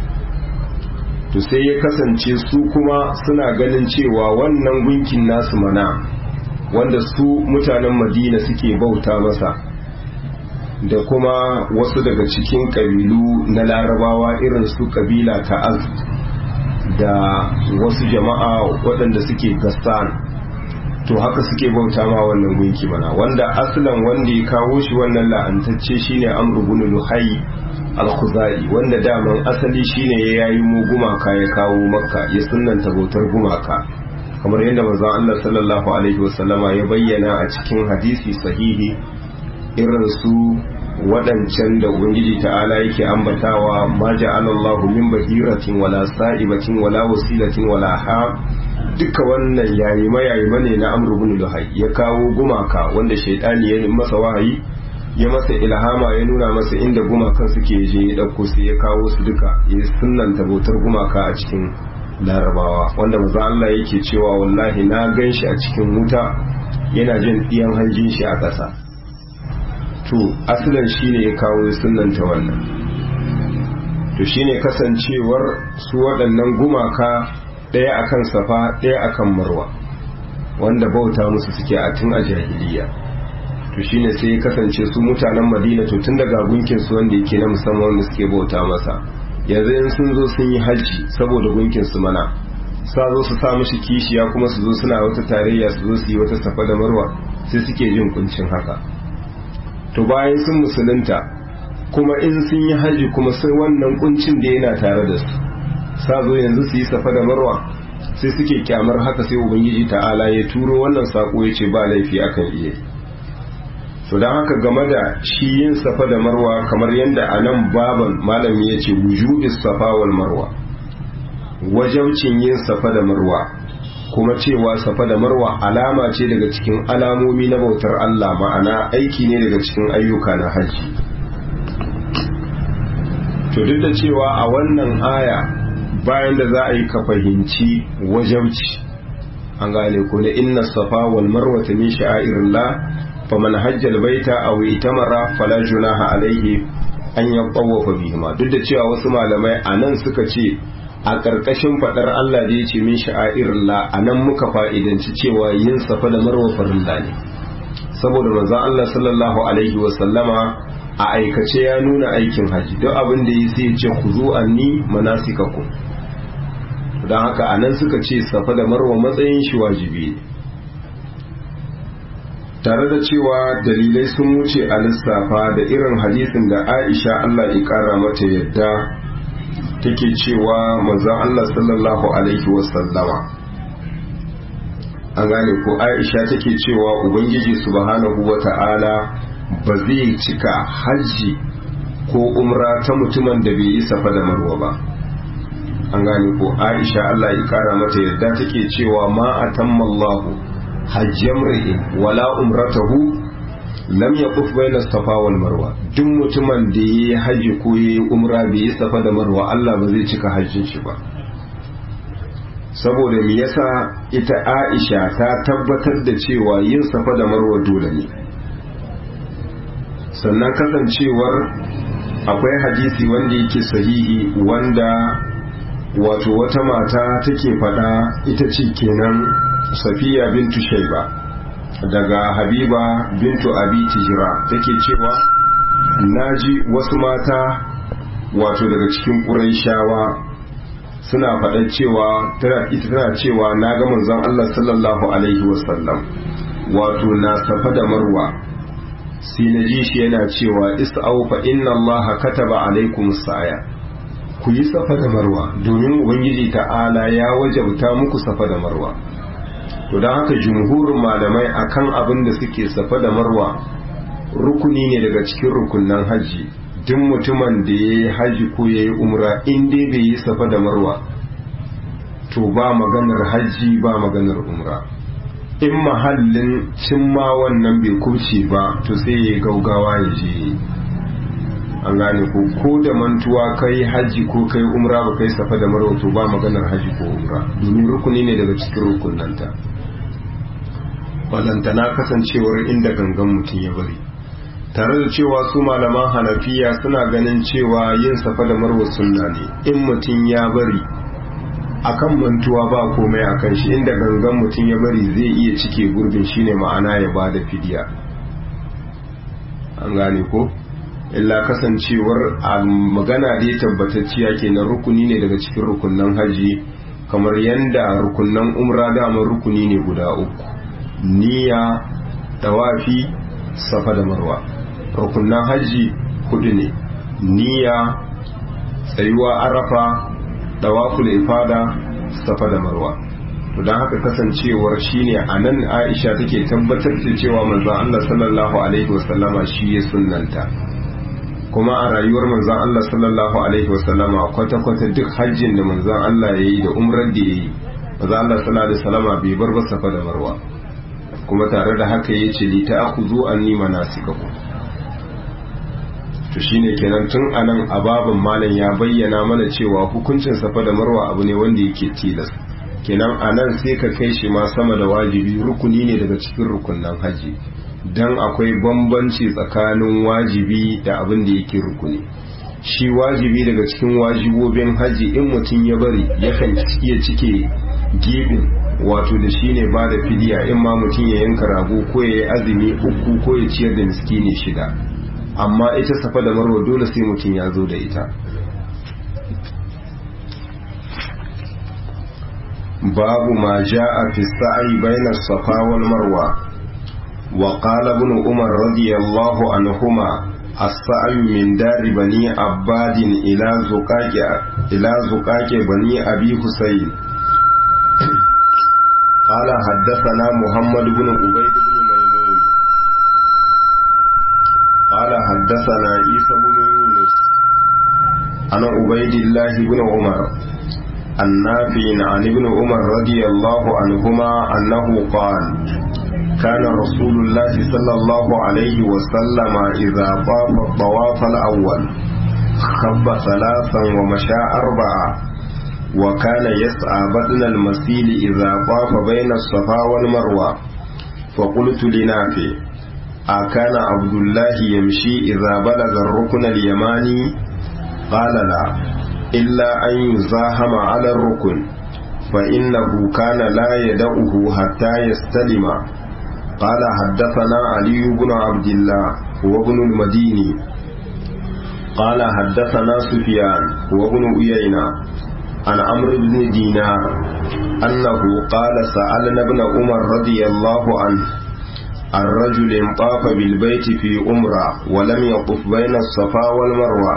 to sai ya kasance su kuma suna ganin cewa wannan gunkin nasu mana wanda su mutanen madina suke bauta masa da kuma wasu daga cikin ƙabilu na larabawa irin su ƙabila ta az da wasu jama'a waɗanda suke gassan to haka suke bauta ma wannan gunki mana wanda asalan wanda ya kawo shi wannan la'antacce shine amru bin luhai al-khuzai wanda daman asali shine ya yayi mu gumaka ya kawo makka ya sunnanta bautar gumaka kamar yadda manzon Allah sallallahu alaihi wasallama ya bayyana a cikin hadisi sahihi irin su waɗancan da ubangiji ta'ala yake ambatawa ma ja'alallahu min bahiratin wala sa'ibatin wala wasilatin wala ha duka wannan yayi mayayi ne na amru bin luhai ya kawo gumaka wanda shaidani ya masa wahayi ya masa ilhama ya nuna masa inda gumakan suke je ya dauko sai ya kawo su duka ya sunnanta bautar gumaka a cikin larabawa wanda maza Allah yake cewa wallahi na gan shi a cikin wuta yana jin ɗiyan hanjin shi a ƙasa to asalin shine ya kawo sunanta wannan to shine kasancewar su waɗannan gumaka ɗaya akan safa ɗaya akan marwa wanda bauta musu suke a tun a jahiliya to shine sai ya kasance su mutanen madina to tun daga gunkin su wanda yake na musamman wanda suke bauta masa yanzu in sun zo sun yi hajji saboda gunkin su mana sa zo su sa mishi kishiya kuma su zo suna wata tarayya su zo su yi wata safa da marwa sai suke jin kuncin haka to bayan sun musulunta kuma in sun yi haji kuma sai wannan kuncin da yana tare da su sa zo yanzu su yi safa da marwa sai suke kyamar haka sai ubangiji ta'ala ya turo wannan sako ya ce ba laifi akan iya to don haka game da shi yin safa da marwa kamar yadda a nan baban malami ya ce wujubis safa wal marwa wajaucin yin safa da marwa kuma cewa safa da marwa alama ce daga cikin alamomi na bautar Allah ma'ana aiki ne daga cikin ayyuka na hajji to duk da cewa a wannan aya bayan da za a yi ka fahimci wajauci an gane ko da inna safa wal marwa min sha'irillah faman hajjal baita aw itamara fala junaha alaihi an yatawafa bihima duk da cewa wasu malamai anan suka ce a ƙarƙashin faɗar Allah da ya ce min sha'airillah a nan muka fa'idanci cewa yin safa da marwa farilla ne saboda manzon Allah sallallahu alaihi wa sallama a aikace ya nuna aikin haji duk abin da yi sai ya ce ku zo anni manasikakum don haka a nan suka ce safa da marwa matsayin shi wajibi ne tare da cewa dalilai sun wuce a lissafa da irin hadisin da Aisha Allah ya kara mata yadda take cewa manzon Allah sallallahu alaihi wasallama an gane ko Aisha take cewa ubangiji subhanahu wata'ala ba zai cika hajji ko umra ta mutumin da bai yi safa da marwa ba an gane ko Aisha Allah ya kara mata yadda take cewa ma atamma Allah hajjamri'in wala umratahu lam yaquf baina safa wal marwa duk mutumin da yayi haji ko yayi umra bai yi safa da marwa Allah ba zai cika hajjin shi ba saboda me yasa ita Aisha ta tabbatar da cewa yin safa da marwa dole ne sannan kasancewar akwai hadisi wanda yake sahihi wanda wato wata mata take faɗa ita ce kenan safiya bintu shaiba daga habiba bintu abi tijira take cewa naji wasu mata wato daga cikin ƙuraishawa suna faɗa cewa ita tana cewa na ga manzon Allah sallallahu alaihi wasallam wato na safa da marwa sai na ji shi yana cewa is'au fa inna Allah kataba alaikum sa'aya ku yi safa da marwa domin ubangiji ta'ala ya wajabta muku safa da marwa to don haka jumhurin malamai akan abin da suke safa da marwa rukuni ne daga cikin rukunan hajji duk mutumin da ya yi hajji ko ya yi umra in dai bai yi safa da marwa to ba maganar hajji ba maganar umra in mahallin cimma wannan bai kurce ba to sai ya gaugawa ya je an gane ko ko da mantuwa kai haji ko kai umra ba kai safa da marwa to ba maganar haji ko umra domin rukuni ne daga cikin rukunanta balantana kasancewar inda gangan mutum ya bari tare da cewa su malaman hanafiya suna ganin cewa yin safa da marwa sunna ne in mutum ya bari akan mantuwa ba komai akan shi inda gangan mutum ya bari zai iya cike gurbin shine ma'ana ya bada fidiya an gane ko illa kasancewar a magana dai tabbatacciya kenan rukuni ne daga cikin rukunan haji kamar yanda rukunan umra damar rukuni ne guda uku niyya tawafi safa da marwa rukunan haji hudu ne niyya tsayuwa arafa tawaful ifada safa da marwa to don haka kasancewar shine a nan aisha take tabbatar da cewa manzon Allah sallallahu alaihi wasallama shi ya sunnanta kuma a rayuwar manzon Allah sallallahu alaihi wasallama kwata-kwata duk hajjin da manzon Allah ya yi da umrar da ya yi manzon Allah sallallahu alaihi wasallama bai bar ba safa da marwa kuma tare da haka ya ce li ta'khudhu anni manasikakum to shine kenan tun anan ababan malam ya bayyana mana cewa hukuncin safa da marwa abu ne wanda yake tilas kenan anan sai ka kai shi ma sama da wajibi rukuni ne daga cikin rukunnan haji dan akwai bambanci tsakanin wajibi da abin da yake rukuni shi wajibi daga cikin wajibobin haji in mutum ya bari yakan iya cike gibin wato da shi ne ba da fidiya in ma mutum ya yanka rago ko ya yi azumi uku ko ya ciyar da miskini shida amma ita safa da marwa dole sai mutum ya zo da ita babu ma ja'a fi sa'i bayna safa wal marwa wa qala ibn umar radiyallahu anhuma as-sa'i min dari bani abbadin ila zuqaqi ila zuqaqi bani abi husayn قال حدثنا محمد بن عبيد بن ميمون قال حدثنا عيسى بن يونس عن عبيد الله بن عمر النافع عن ابن عمر رضي الله عنهما أنه قال كان رسول الله صلى الله عليه وسلم إذا طاف الطواف الأول خب ثلاثا ومشى أربعة وكان يسعى بدن المسيل إذا طاف بين الصفا والمروة فقلت لنافع أكان عبد الله يمشي إذا بلغ الركن اليماني قال لا إلا أن يزاحم على الركن فإنه كان لا يدعه حتى يستلم قال حدثنا علي بن عبد الله وابن المديني قال حدثنا سفيان وابن أيينة عن عمرو بن دينار أنه قال سألنا ابن عمر رضي الله عنه عن رجل طاف بالبيت في أمرة ولم يطف بين الصفا والمروة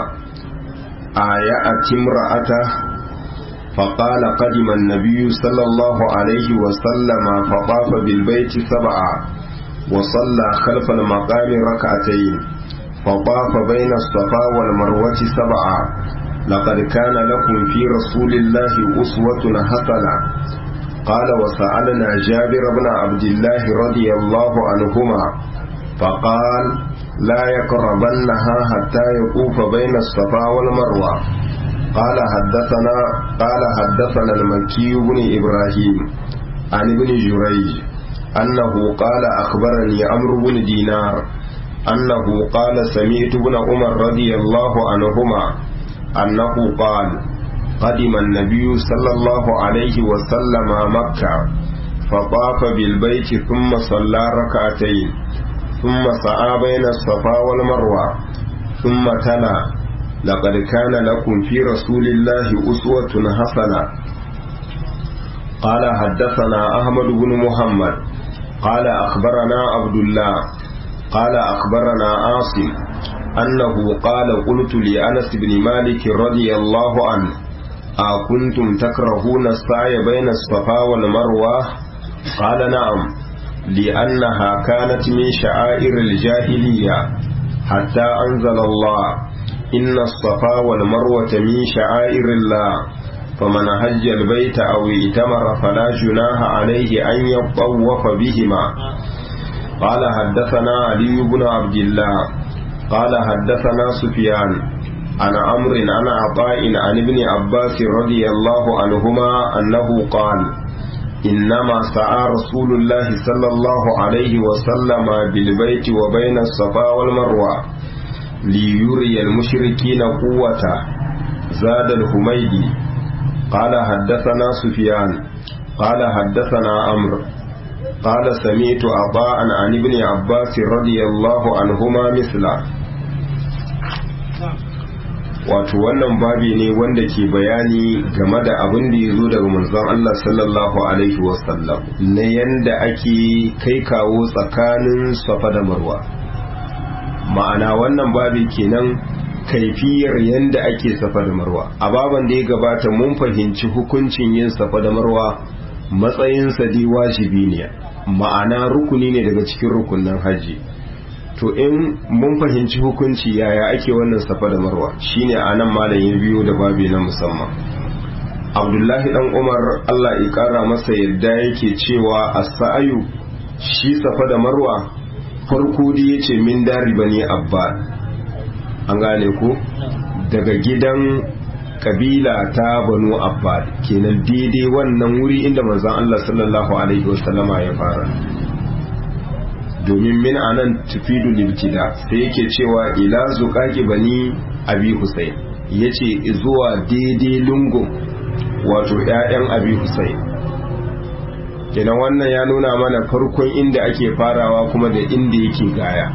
آيأت امرأته فقال قدم النبي صلى الله عليه وسلم فطاف بالبيت سبعا وصلى خلف المقام ركعتين فطاف بين الصفا والمروة سبعا لقد كان لكم في رسول الله أسوة حسنة قال وسألنا جابر بن عبد الله رضي الله عنهما فقال لا يقربنها حتى يطوف بين الصفا والمروة قال حدثنا قال حدثنا المكي بن إبراهيم عن ابن جريج أنه قال أخبرني عمرو بن دينار أنه قال سمعت ابن عمر رضي الله عنهما أنه قال قدم النبي صلى الله عليه وسلم مكة فطاف بالبيت ثم صلى ركعتين ثم سعى بين الصفا والمروة ثم تلا لقد كان لكم في رسول الله أسوة حسنة قال حدثنا أحمد بن محمد قال أخبرنا عبد الله قال أخبرنا عاصم أنه قال قلت لأنس بن مالك رضي الله عنه أكنتم تكرهون السعي بين الصفا والمروة قال نعم لأنها كانت من شعائر الجاهلية حتى أنزل الله إن الصفا والمروة من شعائر الله فمن هج البيت أو ائتمر فلا جناح عليه أن يطوف بهما قال حدثنا علي بن عبد الله قال حدثنا سفيان عن عمرو عن عطاء عن ابن عباس رضي الله عنهما أنه قال إنما سعى رسول الله صلى الله عليه وسلم بالبيت وبين الصفا والمروة ليري المشركين قوته زاد الحميدي قال حدثنا سفيان قال حدثنا عمرو قال سمعت عطاء عن ابن عباس رضي الله عنهما مثله wato wannan babi ne wanda ke bayani game da abin da ya zo daga manzon Allah sallallahu alaihi wasallam na yanda ake kai kawo tsakanin safa da marwa ma'ana wannan babi kenan kaifiyar yanda ake safa da marwa a baban da ya gabata mun fahimci hukuncin yin safa da marwa matsayinsa dai wajibi ne ma'ana rukuni ne daga cikin rukunin hajji to in mun fahimci hukunci yaya ake wannan safa da marwa shine anan malam ya biyo da babi na musamman abdullahi dan umar allah ya kara masa yadda yake cewa as-sa'yu shi safa da marwa farko da yace min dari bani abba an gane ko daga gidan kabila ta banu abbad kenan daidai wannan wuri inda manzon Allah sallallahu alaihi wasallama ya fara domin min anan tufidu libtida sai yake cewa ila zuqaqi bani abi husayn yace zuwa daidai lungun wato ƴaƴan abi husayn kenan wannan ya nuna mana farkon inda ake farawa kuma da inda yake gaya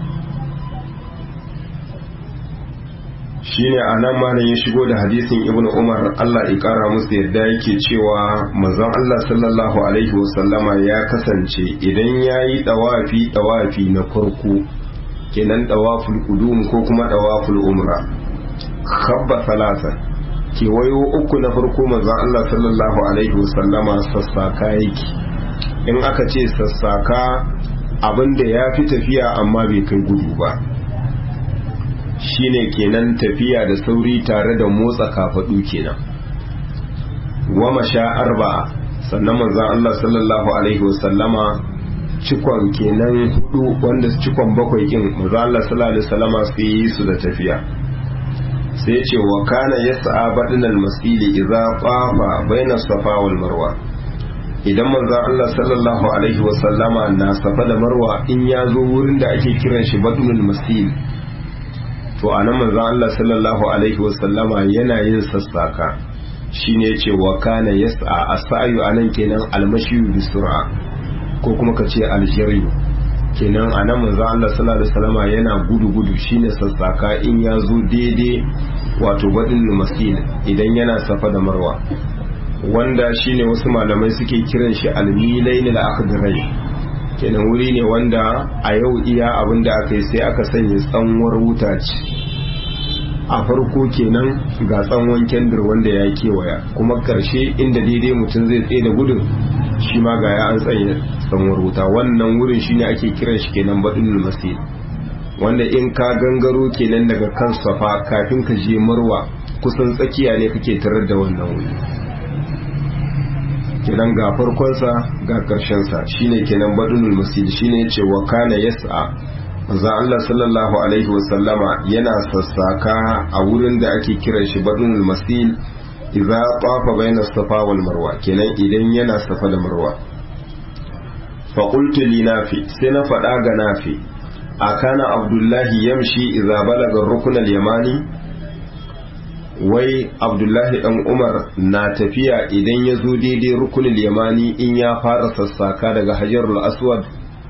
shine a nan malam ya shigo da hadisin ibn umar allah ya kara musu yadda yake cewa manzon allah sallallahu alaihi wasallama ya kasance idan ya yi dawafi dawafi na farko kenan dawaful qudum ko kuma dawaful umra khabba salasa kewayo uku na farko manzon allah sallallahu alaihi wasallama sassaka yake in aka ce sassaka abinda ya fi tafiya amma bai kai gudu ba shine kenan tafiya da sauri tare da motsa kafadu kenan wa masha arba'a sannan manzon Allah sallallahu alaihi wasallama cikon kenan hudu wanda cikon bakwai kin manzon Allah sallallahu alaihi wasallama sai yi su da tafiya sai ce wa kana yas'a badinal masili idza qafa baina safa wal marwa idan manzon Allah sallallahu alaihi wasallama na safa da marwa in ya zo wurin da ake kiran shi badinul masil to a nan manzon Allah sallallahu alaihi wasallama yana yin sassaka shine yace wa kana yas'a as-sa'yu anan kenan al-mashyu bi sur'a ko kuma kace al-jari kenan a nan manzon Allah sallallahu alaihi wasallama yana gudu gudu shine sassaka in ya zo daidai wato badin masil idan yana safa da marwa wanda shine wasu malamai suke kiran shi al-milain al-akhdarai kenan wuri ne wanda a yau iya abin da aka yi sai aka sanya tsanwar wuta ce a farko kenan ga tsanwan kendir wanda ya kewaya kuma karshe inda daidai mutum zai tsaye da gudun shi ma ga ya an tsaye tsanwar wuta wannan wurin shine ake kiran shi kenan badinul masir wanda in ka gangaro kenan daga kan safa kafin ka je marwa kusan tsakiya ne kake tarar da wannan wuri kenan ga farkonsa ga ƙarshensa shine kenan badunul masjid shine yace wa kana yas'a manzo Allah sallallahu alaihi wasallama yana sassaka a wurin da ake kiran shi badunul masjid idza tafa baina safa wal marwa kenan idan yana safa da marwa fa qultu li nafi sai na faɗa ga nafi akana abdullahi yamshi idza balaga rukun al yamani wai abdullahi dan umar na tafiya idan ya zo daidai rukunin yamani in ya fara sassaka daga hajarul aswad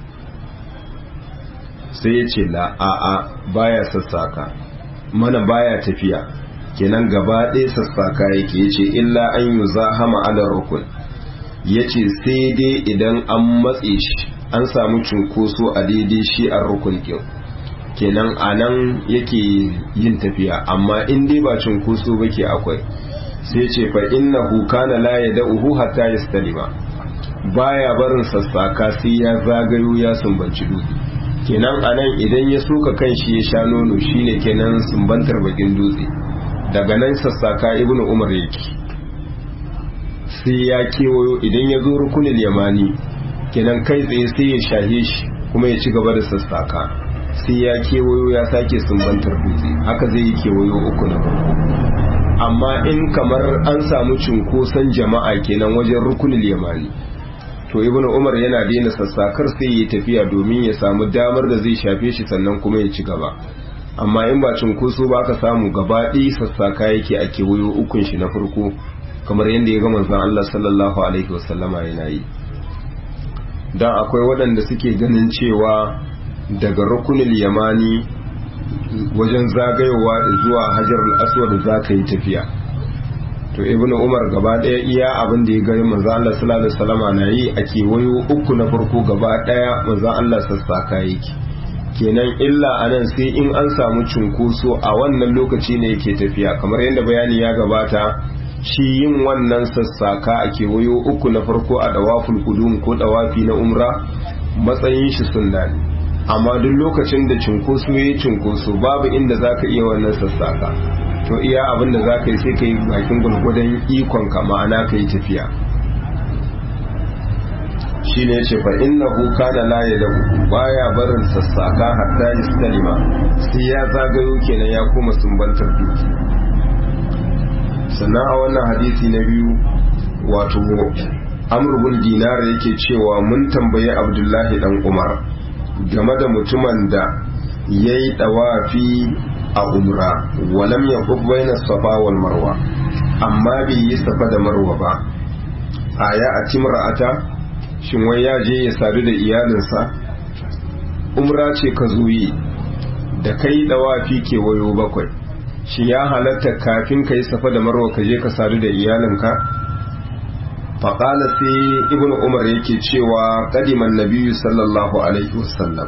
sai ya ce la a'a baya sassaka mana baya tafiya kenan gaba ɗaya sassaka yake ya ce illa an yi zahama ala rukun ya ce sai dai idan an matse shi an samu cunkoso a daidai shi a rukun kyau kenan a nan yake yin tafiya amma in dai ba cunkoso ba ke akwai sai ce fa inna kana la ya da'uhu hatta yastalima baya barin sassaka sai ya zagayo ya sumbanci dutse kenan a nan idan ya soka kan shi ya sha nono shine kenan sumbantar bakin dutse daga nan sassaka ibnu umar yake sai ya kewayo idan ya zo rukunin yamani kenan kai tsaye sai ya shahe shi kuma ya ci gaba da sassaka sai ya kewayo ya sake sumbantar dutse haka zai yi kewayo uku na farko amma in kamar an samu cunkoson jama'a kenan wajen rukunin yamani to ibnu umar yana daina sassakar sai ya tafiya domin ya samu damar da zai shafe shi sannan kuma ya ci gaba amma in ba cunkoso ba ka samu gaba ɗaya sassaka yake a kewayo ukun shi na farko kamar yadda ya ga manzon Allah sallallahu alaihi wasallama yana yi dan akwai waɗanda suke ganin cewa daga rukunin yamani wajen zagayowa zuwa hajar al-aswad za ka yi tafiya to ibnu umar gaba daya iya abin da ya gari manzo Allah sallallahu alaihi wasallama na yi a kewayo uku na farko gaba daya manzo Allah sassaka yake kenan illa anan sai in an samu cunkoso a wannan lokaci ne yake tafiya kamar yadda bayani ya gabata shi yin wannan sassaka a kewayo uku na farko a dawaful qudum ko dawafi na umra matsayin shi sunna ne amma duk lokacin da cunkoso ya cunkoso babu inda zaka iya wannan sassaka to iya abin da za ka yi sai ka yi bakin gwargwadon ikonka ma'ana ka yi tafiya shi ne ce fa inna huka da laye da baya barin sassaka hatta istalima sai ya zagayo kenan ya koma sumbantar duki sannan a wannan hadisi na biyu wato amurbin dinar yake cewa mun tambayi abdullahi dan umar game da mutumin da ya yi dawafi a umra walam ya baina safa wal marwa amma bai yi safa da marwa ba a ya a timra'ata shin wai ya je ya sadu da iyalinsa umra ce ka zuyi da kai dawafi ke wayo bakwai shi ya halatta kafin ka yi safa da marwa ka je ka sadu da iyalinka faƙala sai ibn umar yake cewa ƙadiman nabiyu sallallahu alaihi wasallam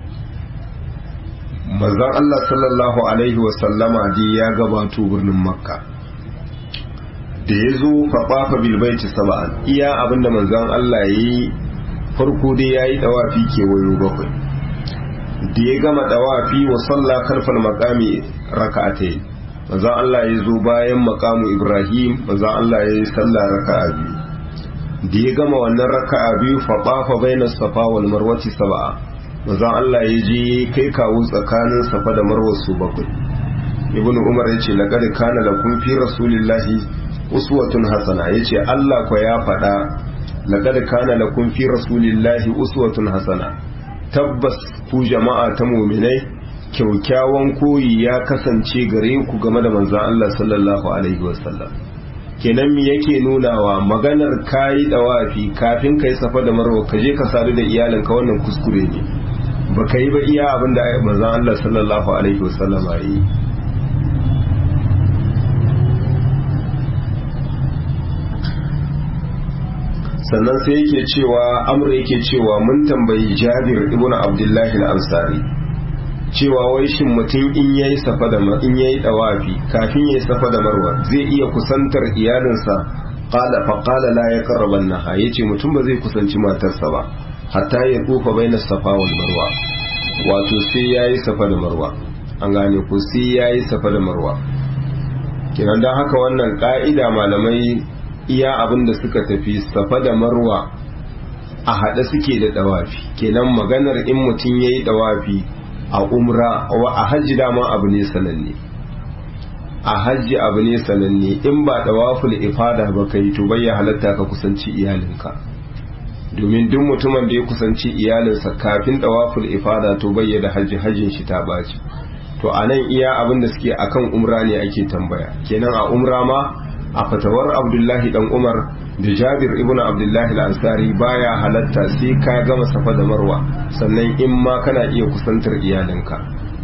manzon Allah sallallahu alaihi wasallama dai ya gabato birnin makka da ya zo faɓafa bilbaiti saba'an iya abinda manzon Allah ya yi farko dai ya yi ɗawafi kewayo bakwai da ya gama ɗawafi wa salla karfar makami raka'atai manzon Allah ya zo bayan makamu ibrahim manzon Allah ya yi salla raka'a biyu da ya gama wannan raka'a biyu faɓafa bainas safa wal marwati saba'a manzon Allah ya je kai kawo tsakanin safa da marwa su bakwai ibnu umar yace laqad kana lakum fi rasulillahi uswatun hasana yace Allah ko ya faɗa laqad kana lakum fi rasulillahi uswatun hasana tabbas ku jama'a ta mu'minai kyaukyawan koyi ya kasance gare ku game da manzon Allah sallallahu alaihi wasallam kenan me yake nunawa maganar kayi dawafi kafin kai safa da marwa ka je ka sadu da iyalinka wannan kuskure ne ba ka yi ba iya abin da manzan Allah sallallahu Alaihi wasallama yi sannan sai yake cewa amur yake cewa mun tambayi jabir ibn abdullahi al-ansari cewa wai shin mutum in yayi safa da in yayi dawafi kafin yayi safa da marwa zai iya kusantar iyalinsa qala fa qala la yaqrabannaha yace mutum ba zai kusanci matarsa ba hatta ya tufa bainas safa wal marwa wato sai yayi safa da marwa an gane ku sai yayi safa da marwa kenan dan haka wannan ka'ida malamai iya abin da suka tafi safa da marwa a haɗe suke da dawafi kenan maganar in mutum yayi dawafi a umra wa a hajji dama abu ne sananne a hajji abu ne sananne in ba dawaful ifada ba kai to bai halatta ka kusanci iyalinka domin duk mutumin da ya kusanci iyalinsa kafin dawaful ifada to bai da hajji hajjin shi ta baci to anan iya abin da suke akan umra ne ake tambaya kenan a umra ma a fatawar abdullahi dan umar da jabir ibn abdullahi al-ansari baya halatta sai ka gama safa da marwa sannan in ma kana iya kusantar iyalinka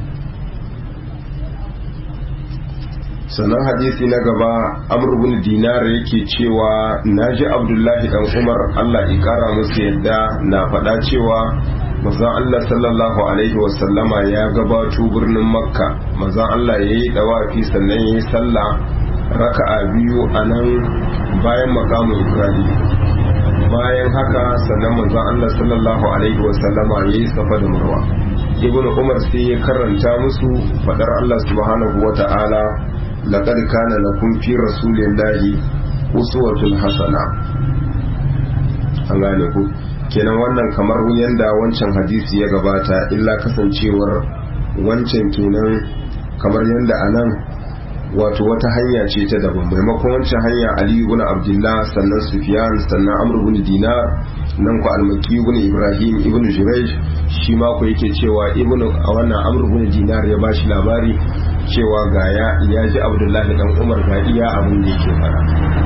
sannan hadisi na gaba amr ibn dinar yake cewa naji abdullahi dan umar Allah ya kara musu yadda na faɗa cewa manzon Allah sallallahu alaihi wasallama ya gabato birnin makka manzon Allah yayi dawafi sannan yayi sallah raka'a biyu a nan bayan makamun ibrahim bayan haka sannan manzon Allah sallallahu alaihi wasallama yayi safa da marwa ibnu umar sai ya karanta musu fadar Allah subhanahu wata'ala laqad kana lakum fi rasulillahi uswatun hasana an gane ku kenan wannan kamar yadda wancan hadisi ya gabata illa kasancewar wancan kenan kamar yadda a nan wato wata hanya ce ta daban maimakon wancan hanya ali ibn abdullah sannan sufyan sannan amr ibn dinar nan ku almaki ibn ibrahim ibn jurayj shi ma ku yake cewa ibn a wannan amr ibn dinar ya bashi labari cewa ga ya ya ji abdullahi dan umar ga iya abin da yake fara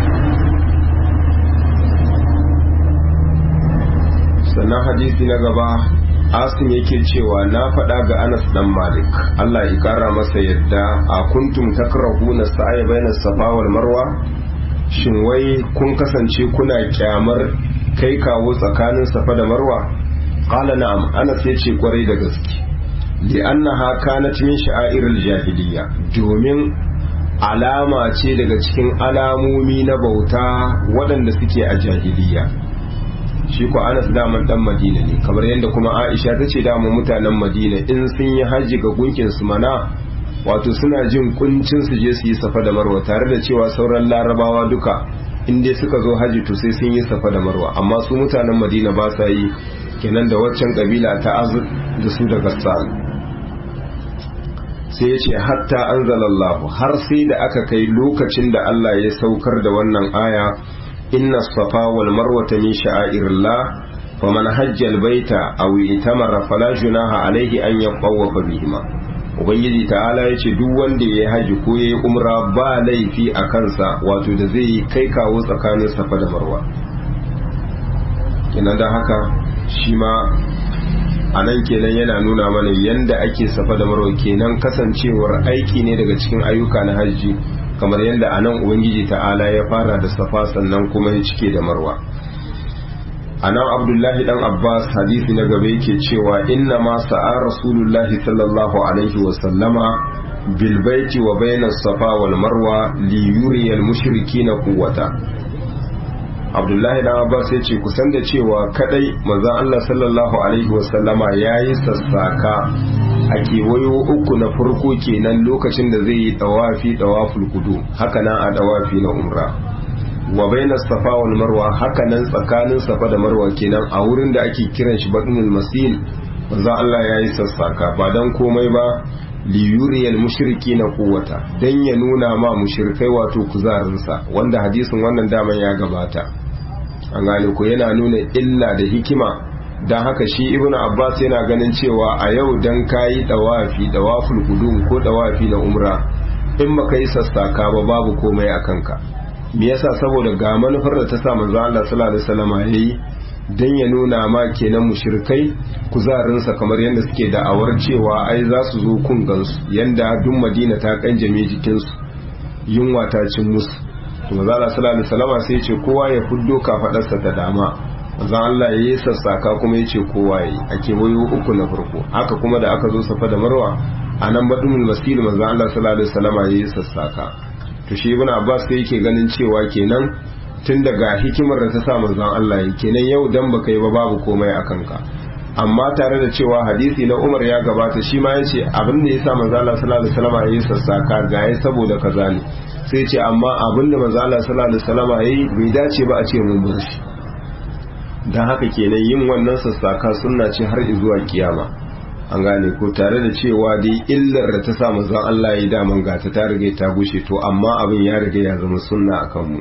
sannan hadisi na gaba asim yake cewa na faɗa ga anas dan malik allah ya kara masa yadda a kuntum takrahuna sa'a bayna safa wal marwa shin wai kun kasance kuna kyamar kai kawo tsakanin safa da marwa qala na'am anas yace kwarai da gaske li'annaha kanat min sha'airil jahiliya domin alama ce daga cikin alamomi na bauta waɗanda suke a jahiliya shi ko anas daman dan madina ne kamar yadda kuma aisha ta ce daman mutanen madina in sun yi hajji ga gunkin su mana wato suna jin kuncin su je su yi safa da marwa tare da cewa sauran larabawa duka in dai suka zo hajji to sai sun yi safa da marwa amma su mutanen madina ba sa yi kenan da waccan kabila ta azur da su da gassan sai ya ce hatta anzalallahu har sai da aka kai lokacin da Allah ya saukar da wannan aya inna safa wal marwata min sha'airillah faman hajja albayta aw itamara fala junaha alayhi an yaqawwafa bihima ubangiji ta'ala yace duk wanda yayi haji ko yayi umra ba laifi a kansa wato da zai kai kawo tsakanin safa da marwa kenan da haka shi ma a nan kenan yana nuna mana yanda ake safa da marwa kenan kasancewar aiki ne daga cikin ayyuka na hajji kamar yadda a nan ubangiji ta'ala ya fara da safa sannan kuma ya cike da marwa a nan abdullahi dan abbas hadisi na gaba yake cewa inna ma sa'a rasulullahi sallallahu alaihi wa sallama bil baiti wa bainas safa wal marwa li yuriyal mushrikina quwwata abdullahi dan abbas ya ce kusan da cewa kadai manzon Allah sallallahu alaihi wa sallama yayi sassaka a kewayo uku na farko kenan lokacin da zai yi tawafi tawaful kudu haka nan a tawafi na umra wa bainas safa wal marwa haka nan tsakanin safa da marwa kenan a wurin da ake kiran shi batnul masil manzo Allah ya yi sassaka ba dan komai ba li yuriyal mushrikina quwwata dan ya nuna ma mushrikai wato kuzarinsa wanda hadisin wannan daman ya gabata an gane ko yana nuna illa da hikima don haka shi ibn abbas yana ganin cewa a yau don kayi dawafi dawaful hudum ko dawafi na umra in maka yi sassaka ba babu komai a kanka me yasa saboda ga manufar da ta sa manzo Allah sallallahu alaihi wasallam yayi dan ya nuna ma kenan mushrikai kuzarin sa kamar yadda suke da'awar cewa ai za su zo kun gansu yanda duk Madina ta kanjame jikin su yunwa ta cin musu to manzo Allah sallallahu alaihi wasallam sai ya ce kowa ya fuddo kafadarsa ta dama manzon Allah ya yi sassaka kuma ya ce kowa yi a kewayo uku na farko haka kuma da aka zo safa da marwa a nan baɗin masil manzon Allah sallallahu alaihi wasallama ya yi sassaka to shi ibn Abbas sai yake ganin cewa kenan tun daga hikimar da ta sa manzon Allah yi kenan yau dan baka yi ba babu komai a kanka amma tare da cewa hadisi na Umar ya gabata shi ma yace abin da yasa manzon Allah sallallahu alaihi wasallama ya yi sassaka ga ya saboda kaza ne sai ce amma abin da manzon Allah sallallahu alaihi wasallama yayi bai dace ba a ce mun bar shi don haka kenan yin wannan sassaka sunna ce har zuwa kiyama an gane ko tare da cewa dai illar da ta sa manzon Allah ya daman gata ta riga ta gushe to amma abin ya riga ya zama sunna akan mu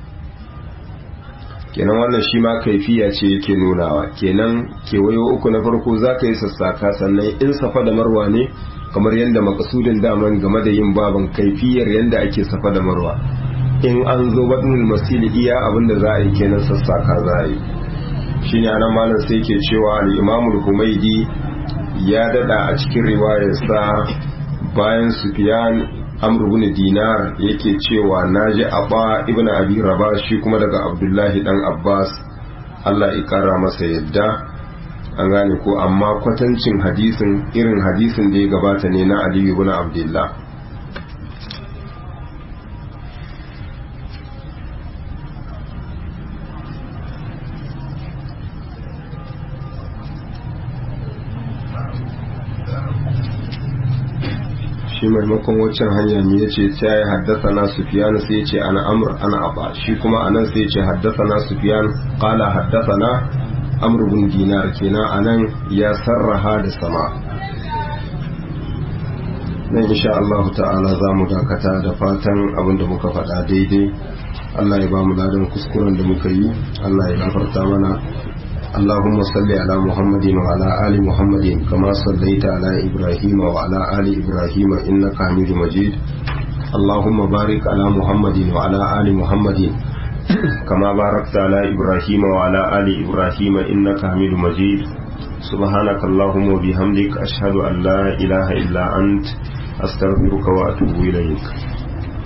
kenan wannan shi ma kaifiya ce yake nunawa kenan kewayo uku na farko za ka yi sassaka sannan in safa da marwa ne kamar yadda makasudin daman game da yin baban kaifiyar yadda ake safa da marwa in an zo baɗin masili iya abin da za a yi kenan sassaka za a yi shine anan malam sai ke cewa al-Imam al-Humaydi ya dada a cikin riwayarsa bayan Sufyan Amr ibn Dinar yake cewa naji Aba ibn Abi Rabah shi kuma daga Abdullahi dan Abbas Allah ya kara masa yadda an gane ko amma kwatancin hadisin irin hadisin da ya gabata ne na Ali ibn Abdullah shi maimakon waccan hanya ne ya ce ta yi haddasa na sufiyan sai ya ce ana amur ana aba shi kuma a nan sai ya ce haddasa na sufiyan kala haddasa na amr bin dinar kenan anan ya sarraha da sama nan insha Allah ta'ala za mu dakata da fatan abinda muka faɗa daidai Allah ya ba mu ladan kuskuren da muka yi Allah ya gafarta mana اللهم صل على محمد وعلى آل محمد كما صليت على إبراهيم وعلى آل إبراهيم إنك حميد مجيد اللهم بارك على محمد وعلى آل محمد كما باركت على إبراهيم وعلى آل إبراهيم إنك حميد مجيد سبحانك اللهم وبحمدك أشهد أن لا إله إلا أنت أستغفرك وأتوب إليك